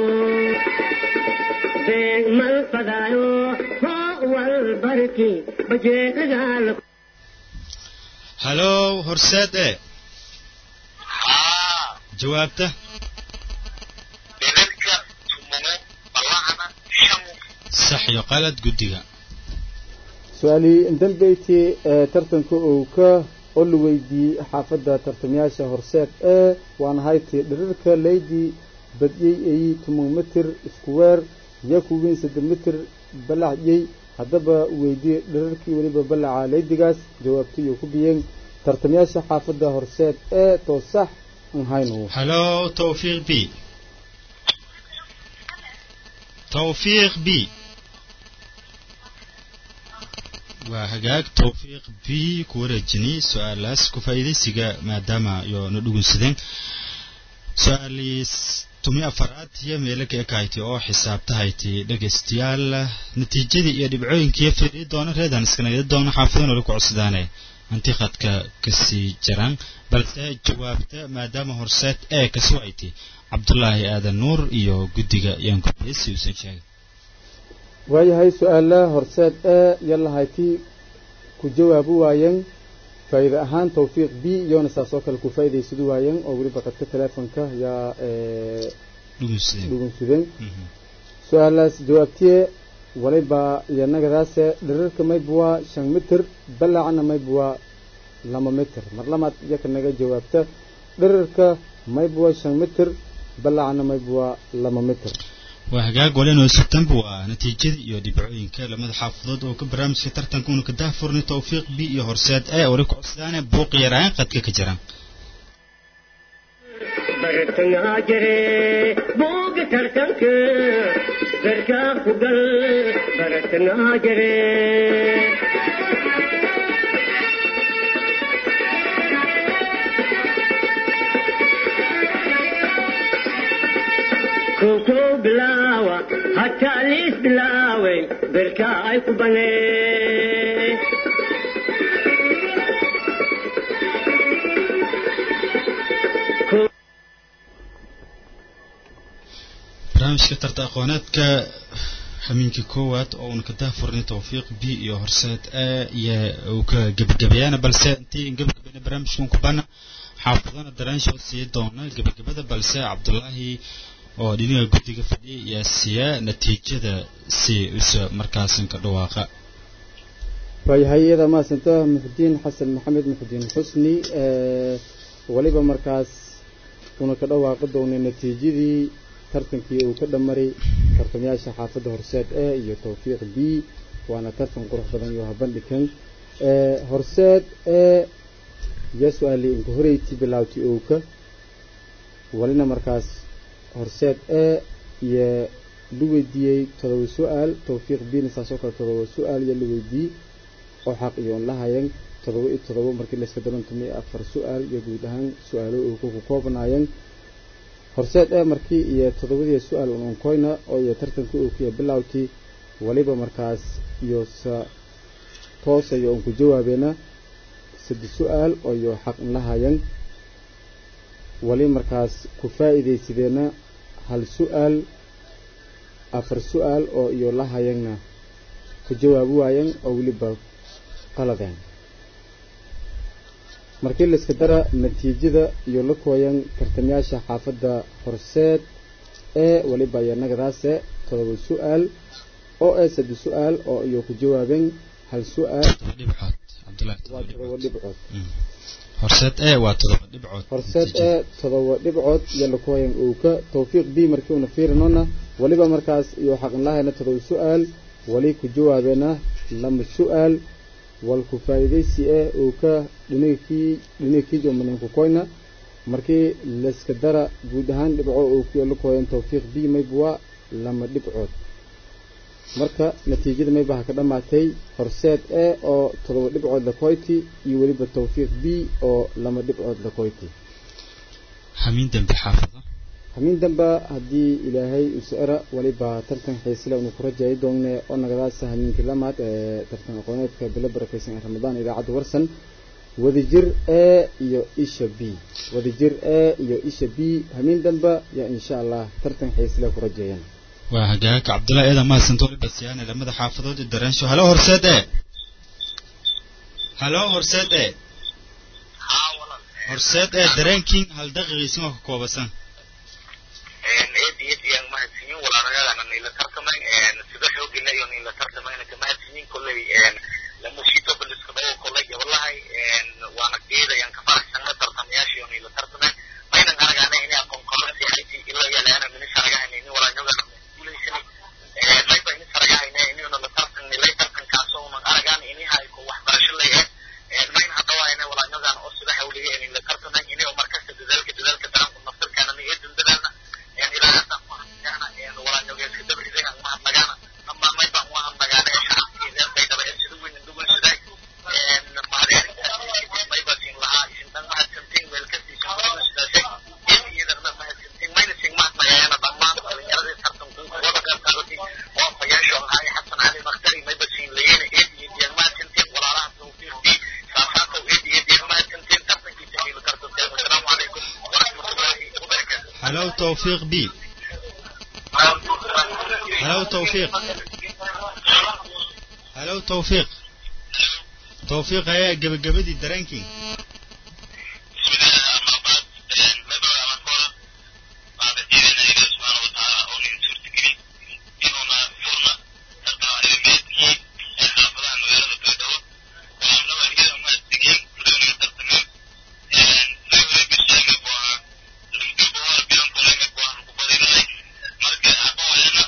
been mal fadaayo hoo wal barki bajeelgaalako halo horseed ee jawaabta sax iyo qalad guddiga su-aalii dambeyti ee tartanka uu ka oo la weydiiyey xaafadda tartamayaasha horseed ee waana hayti dhirirka leydi badyey ay toban mitir iskuweer iyo kuwiin saddex mitir balacyey haddaba weydiye dhirirkii weliba balaca leydigaas jawaabta iyo ku biyeen tartamayaasha xaafadda horseed ee toosax aan hayno halo tawfiiq b tawfiiq b waa hagaag tawfiiq b ku wareejini su-aalaas ku faa'iidaysiga maadaama iyo na dhugunsadeen su-aaliis tumi afaraad iyo meelo ka ekahayti oo xisaabtahayti dhegaystayaal natiijadii iyo dhibcooyinkii fiiriyi doona reedan iskanagada doona xaafidan wali ku codsidaane antiqadka kasii jiraan balse jawaabta maadaama horseed ee kaswayti cabdulaahi aadan nuur iyo guddiga yaan gudbiyey uusan sheegay waayahay su-aala horseed ee yalahayti ku jawaabu waayeen faa'iide ahaan tawfiiq b iyona saas oo kale ku faa'iidaysadu waayeen oo weliba qadka teleefonka yaa dhugunsudeen su-aalaas jawaabtiye waliba iyanagadaase dhirirka mayb waa shan mitir balacna mayb waa lama mitir mar lamaad iyaka naga jawaabta dhirirka mayb waa shan mitir balacna mayb waa lama mitir waa hagaag walinoo september waa natiijadii iyo dhibcooyinka lamada xaafadood oo ka barnaamijka tartanka una ka daahfurnay tawfiiq b iyo horseed ee wali ku codsaane buuq yaraan qadka ka jiraan bartangaa jire buuga tartanka garkaa ku gal bartangaa jire kow bilaawa hataa liis bilaaway berkaa ay ku banee barnaamijka tarta aqooneedka xamiinkii koowaad oo uuna ka daahfurnay tawfiiq b iyo horseed e iyo uu ka gebagabeeyana balse intii gebagabeyna barnaamijkan ku bana xaafadana daraanshood sii doona gebagabada balse cabdulaahi oo dhinaga guddiga fadhiya ayaa siiya natiijada si isa markaasan ka dhawaaqa waayahay iyada maasanta muxudiin xasan maxamed muxudiin xusni weliba markaas una ka dhawaaqi doonay natiijadii tartankii uu ka dhamaray tartamayaasha xaafadda horseed e iyo tawfiiq b waana tartan qurux badan iyo habandhigan horseed e iyo su-aali inka horeyti bilaawti owka walina markaas horseed e iyo la weydiiyey todoba su-aal tawfiiq bina saasoo kale todoba su-aal iyo la weydiiyey oo xaq iyo on lahayan todoba iyo todoba markii layska darantumay afar su-aal iyo guud ahaan su-aalo uu ku koobnaayeen horseed ee markii iyo todobadii su-aal un unkoyna oo iyo tartankii uu kuya bilowtii waliba markaas iyo sa toosayo un ku jawaabeena saddex su-aal oo iyo xaq in lahayan wali markaas ku faa'iidaysadeena hal su-aal afar su-aal oo iyo lahayanna ku jawaabi waayan oo weliba qaladeen markii layska dara natiijada iyo la kooyan tartamayaasha xaafadda horseed ee weliba iyo nagadaase todoba su-aal oo ee saddex su-aal oo iyo ku jawaabeen hal su-aal waa todoba dhibcood horseed e waa todoba dhibcood horseed ee todoba dhibcood iyo la kooyan owka tawfiiq b markii una fiirinona weliba markaas iyo xaqin lahayna todoba su-aal wali ku jawaabeena lama su-aal walku faa'iidaysi eh uu ka dhinagkii dhinagkii jomaninku koyna markii layska dara guud ahaan dhibco uu ku la kooyan tawfiiq b maybwa lama dhibcood marka natiijada maybaha ka dhammaatay horseed e oo todoba dhibcood la koyti iyo weliba tawfiiq b oo lama dhibcood la koyti hamiin dambe xaafada hamiin damba haddii ilaahay usera waliba tartan xiisle unu ku rajayi doonne oo nagadaasa hamiinkii lamaad ee tartan aqooneedka bilo barakaysan ee ramadaan idaacadda warsan wadajir e iyo isha b wadajir e iyo isha b hamiin damba yaa insha allah tartan xiisle ku rajeeyan waa hagaag cabdullahi eedan mahadsanto waliba siyaane lamada xaafadood ee daraansho halo horseed e halo horseed e horseed ee dareenkiin hal daqiiqiisin oo ka koobasan eed iyo diyaan mahadsanyin walaalayaadana nila tartamay sida xoogila iyo nila tartamayna ka mahadsanyin kolley lamushito baliska dhawo kolley gabalahay waana geedayaan ka faraxsanna tartamayaasha iyo nila tartamay maynan aragaana inay aqoon qabansi hayti ila yalaana minis aragahayna ini walaanyogana guulaysani mayba inis aragahayna inuna la tartan nilay tartankaasoo unan aragaan inihay ko waxbarasho lay eh mayna hadhawaayna walaanyogan oo sida hawliga inila tartamay ini oo markasta dadaalka dadaalka daranku naftarkaana ni eedan dadaalna هلو توفيق بي هلو توفيق هلو توفيق توفيق هيا قبل قبل دي درانكي Marka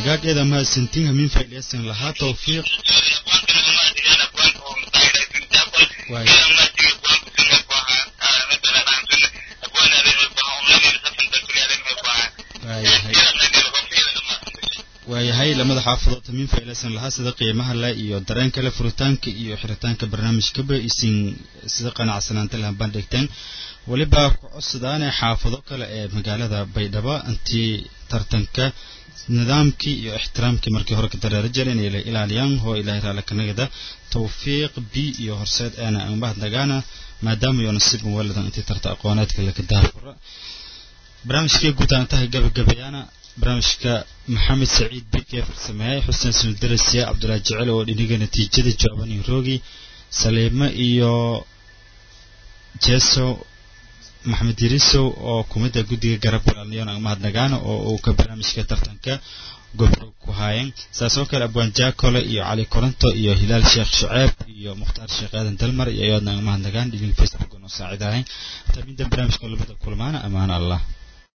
hagaageeda mahadsantiin hamiin faa'iidaysan lahaa tawfiiq waay waayahay waayahay lamada xaafadood hamiin faa'iidaysan lahaa sida qiimaha leh iyo dareen kale furitaanka iyo xiritaanka barnaamijkaba isin sida qanacsanaanta lahan bandhigteen weliba ku codsadaane xaafado kale ee magaalada baydhabo intii tartanka nidaamkii iyo ixtiraamkii markii hore ka dareero jira inay la ilaaliyaan hoo ilaahay raala kanagada tawfiiq b iyo horseed eena umahadnagaana maadaama iyo nasiib muwaladan intii tarta aqooneedka laga daafuro barnaamijkii guud aan tahay gabagabayaana barnaamijka maxamed saciid bikee farsameeyey xuseen sundarasiya cabdulaahi jecel oo dhiniga natiijada jooban iyo roogi saliimo iyo jeso maxamed yarisow oo kumida guddiga garab walaalniyon aan mahadnagaana oo uu ka barnaamijka tartanka gobro ku haayeen saas oo kale abwaan jaakole iyo cali koronto iyo hilaal sheekh shuceeb iyo mukhtaar sheekh aadan dalmar iyo ayoodna aan mahadnagaan dhiniga facebook oo noo saacidahay taminta barnaamijka labada kulmaana amaana allah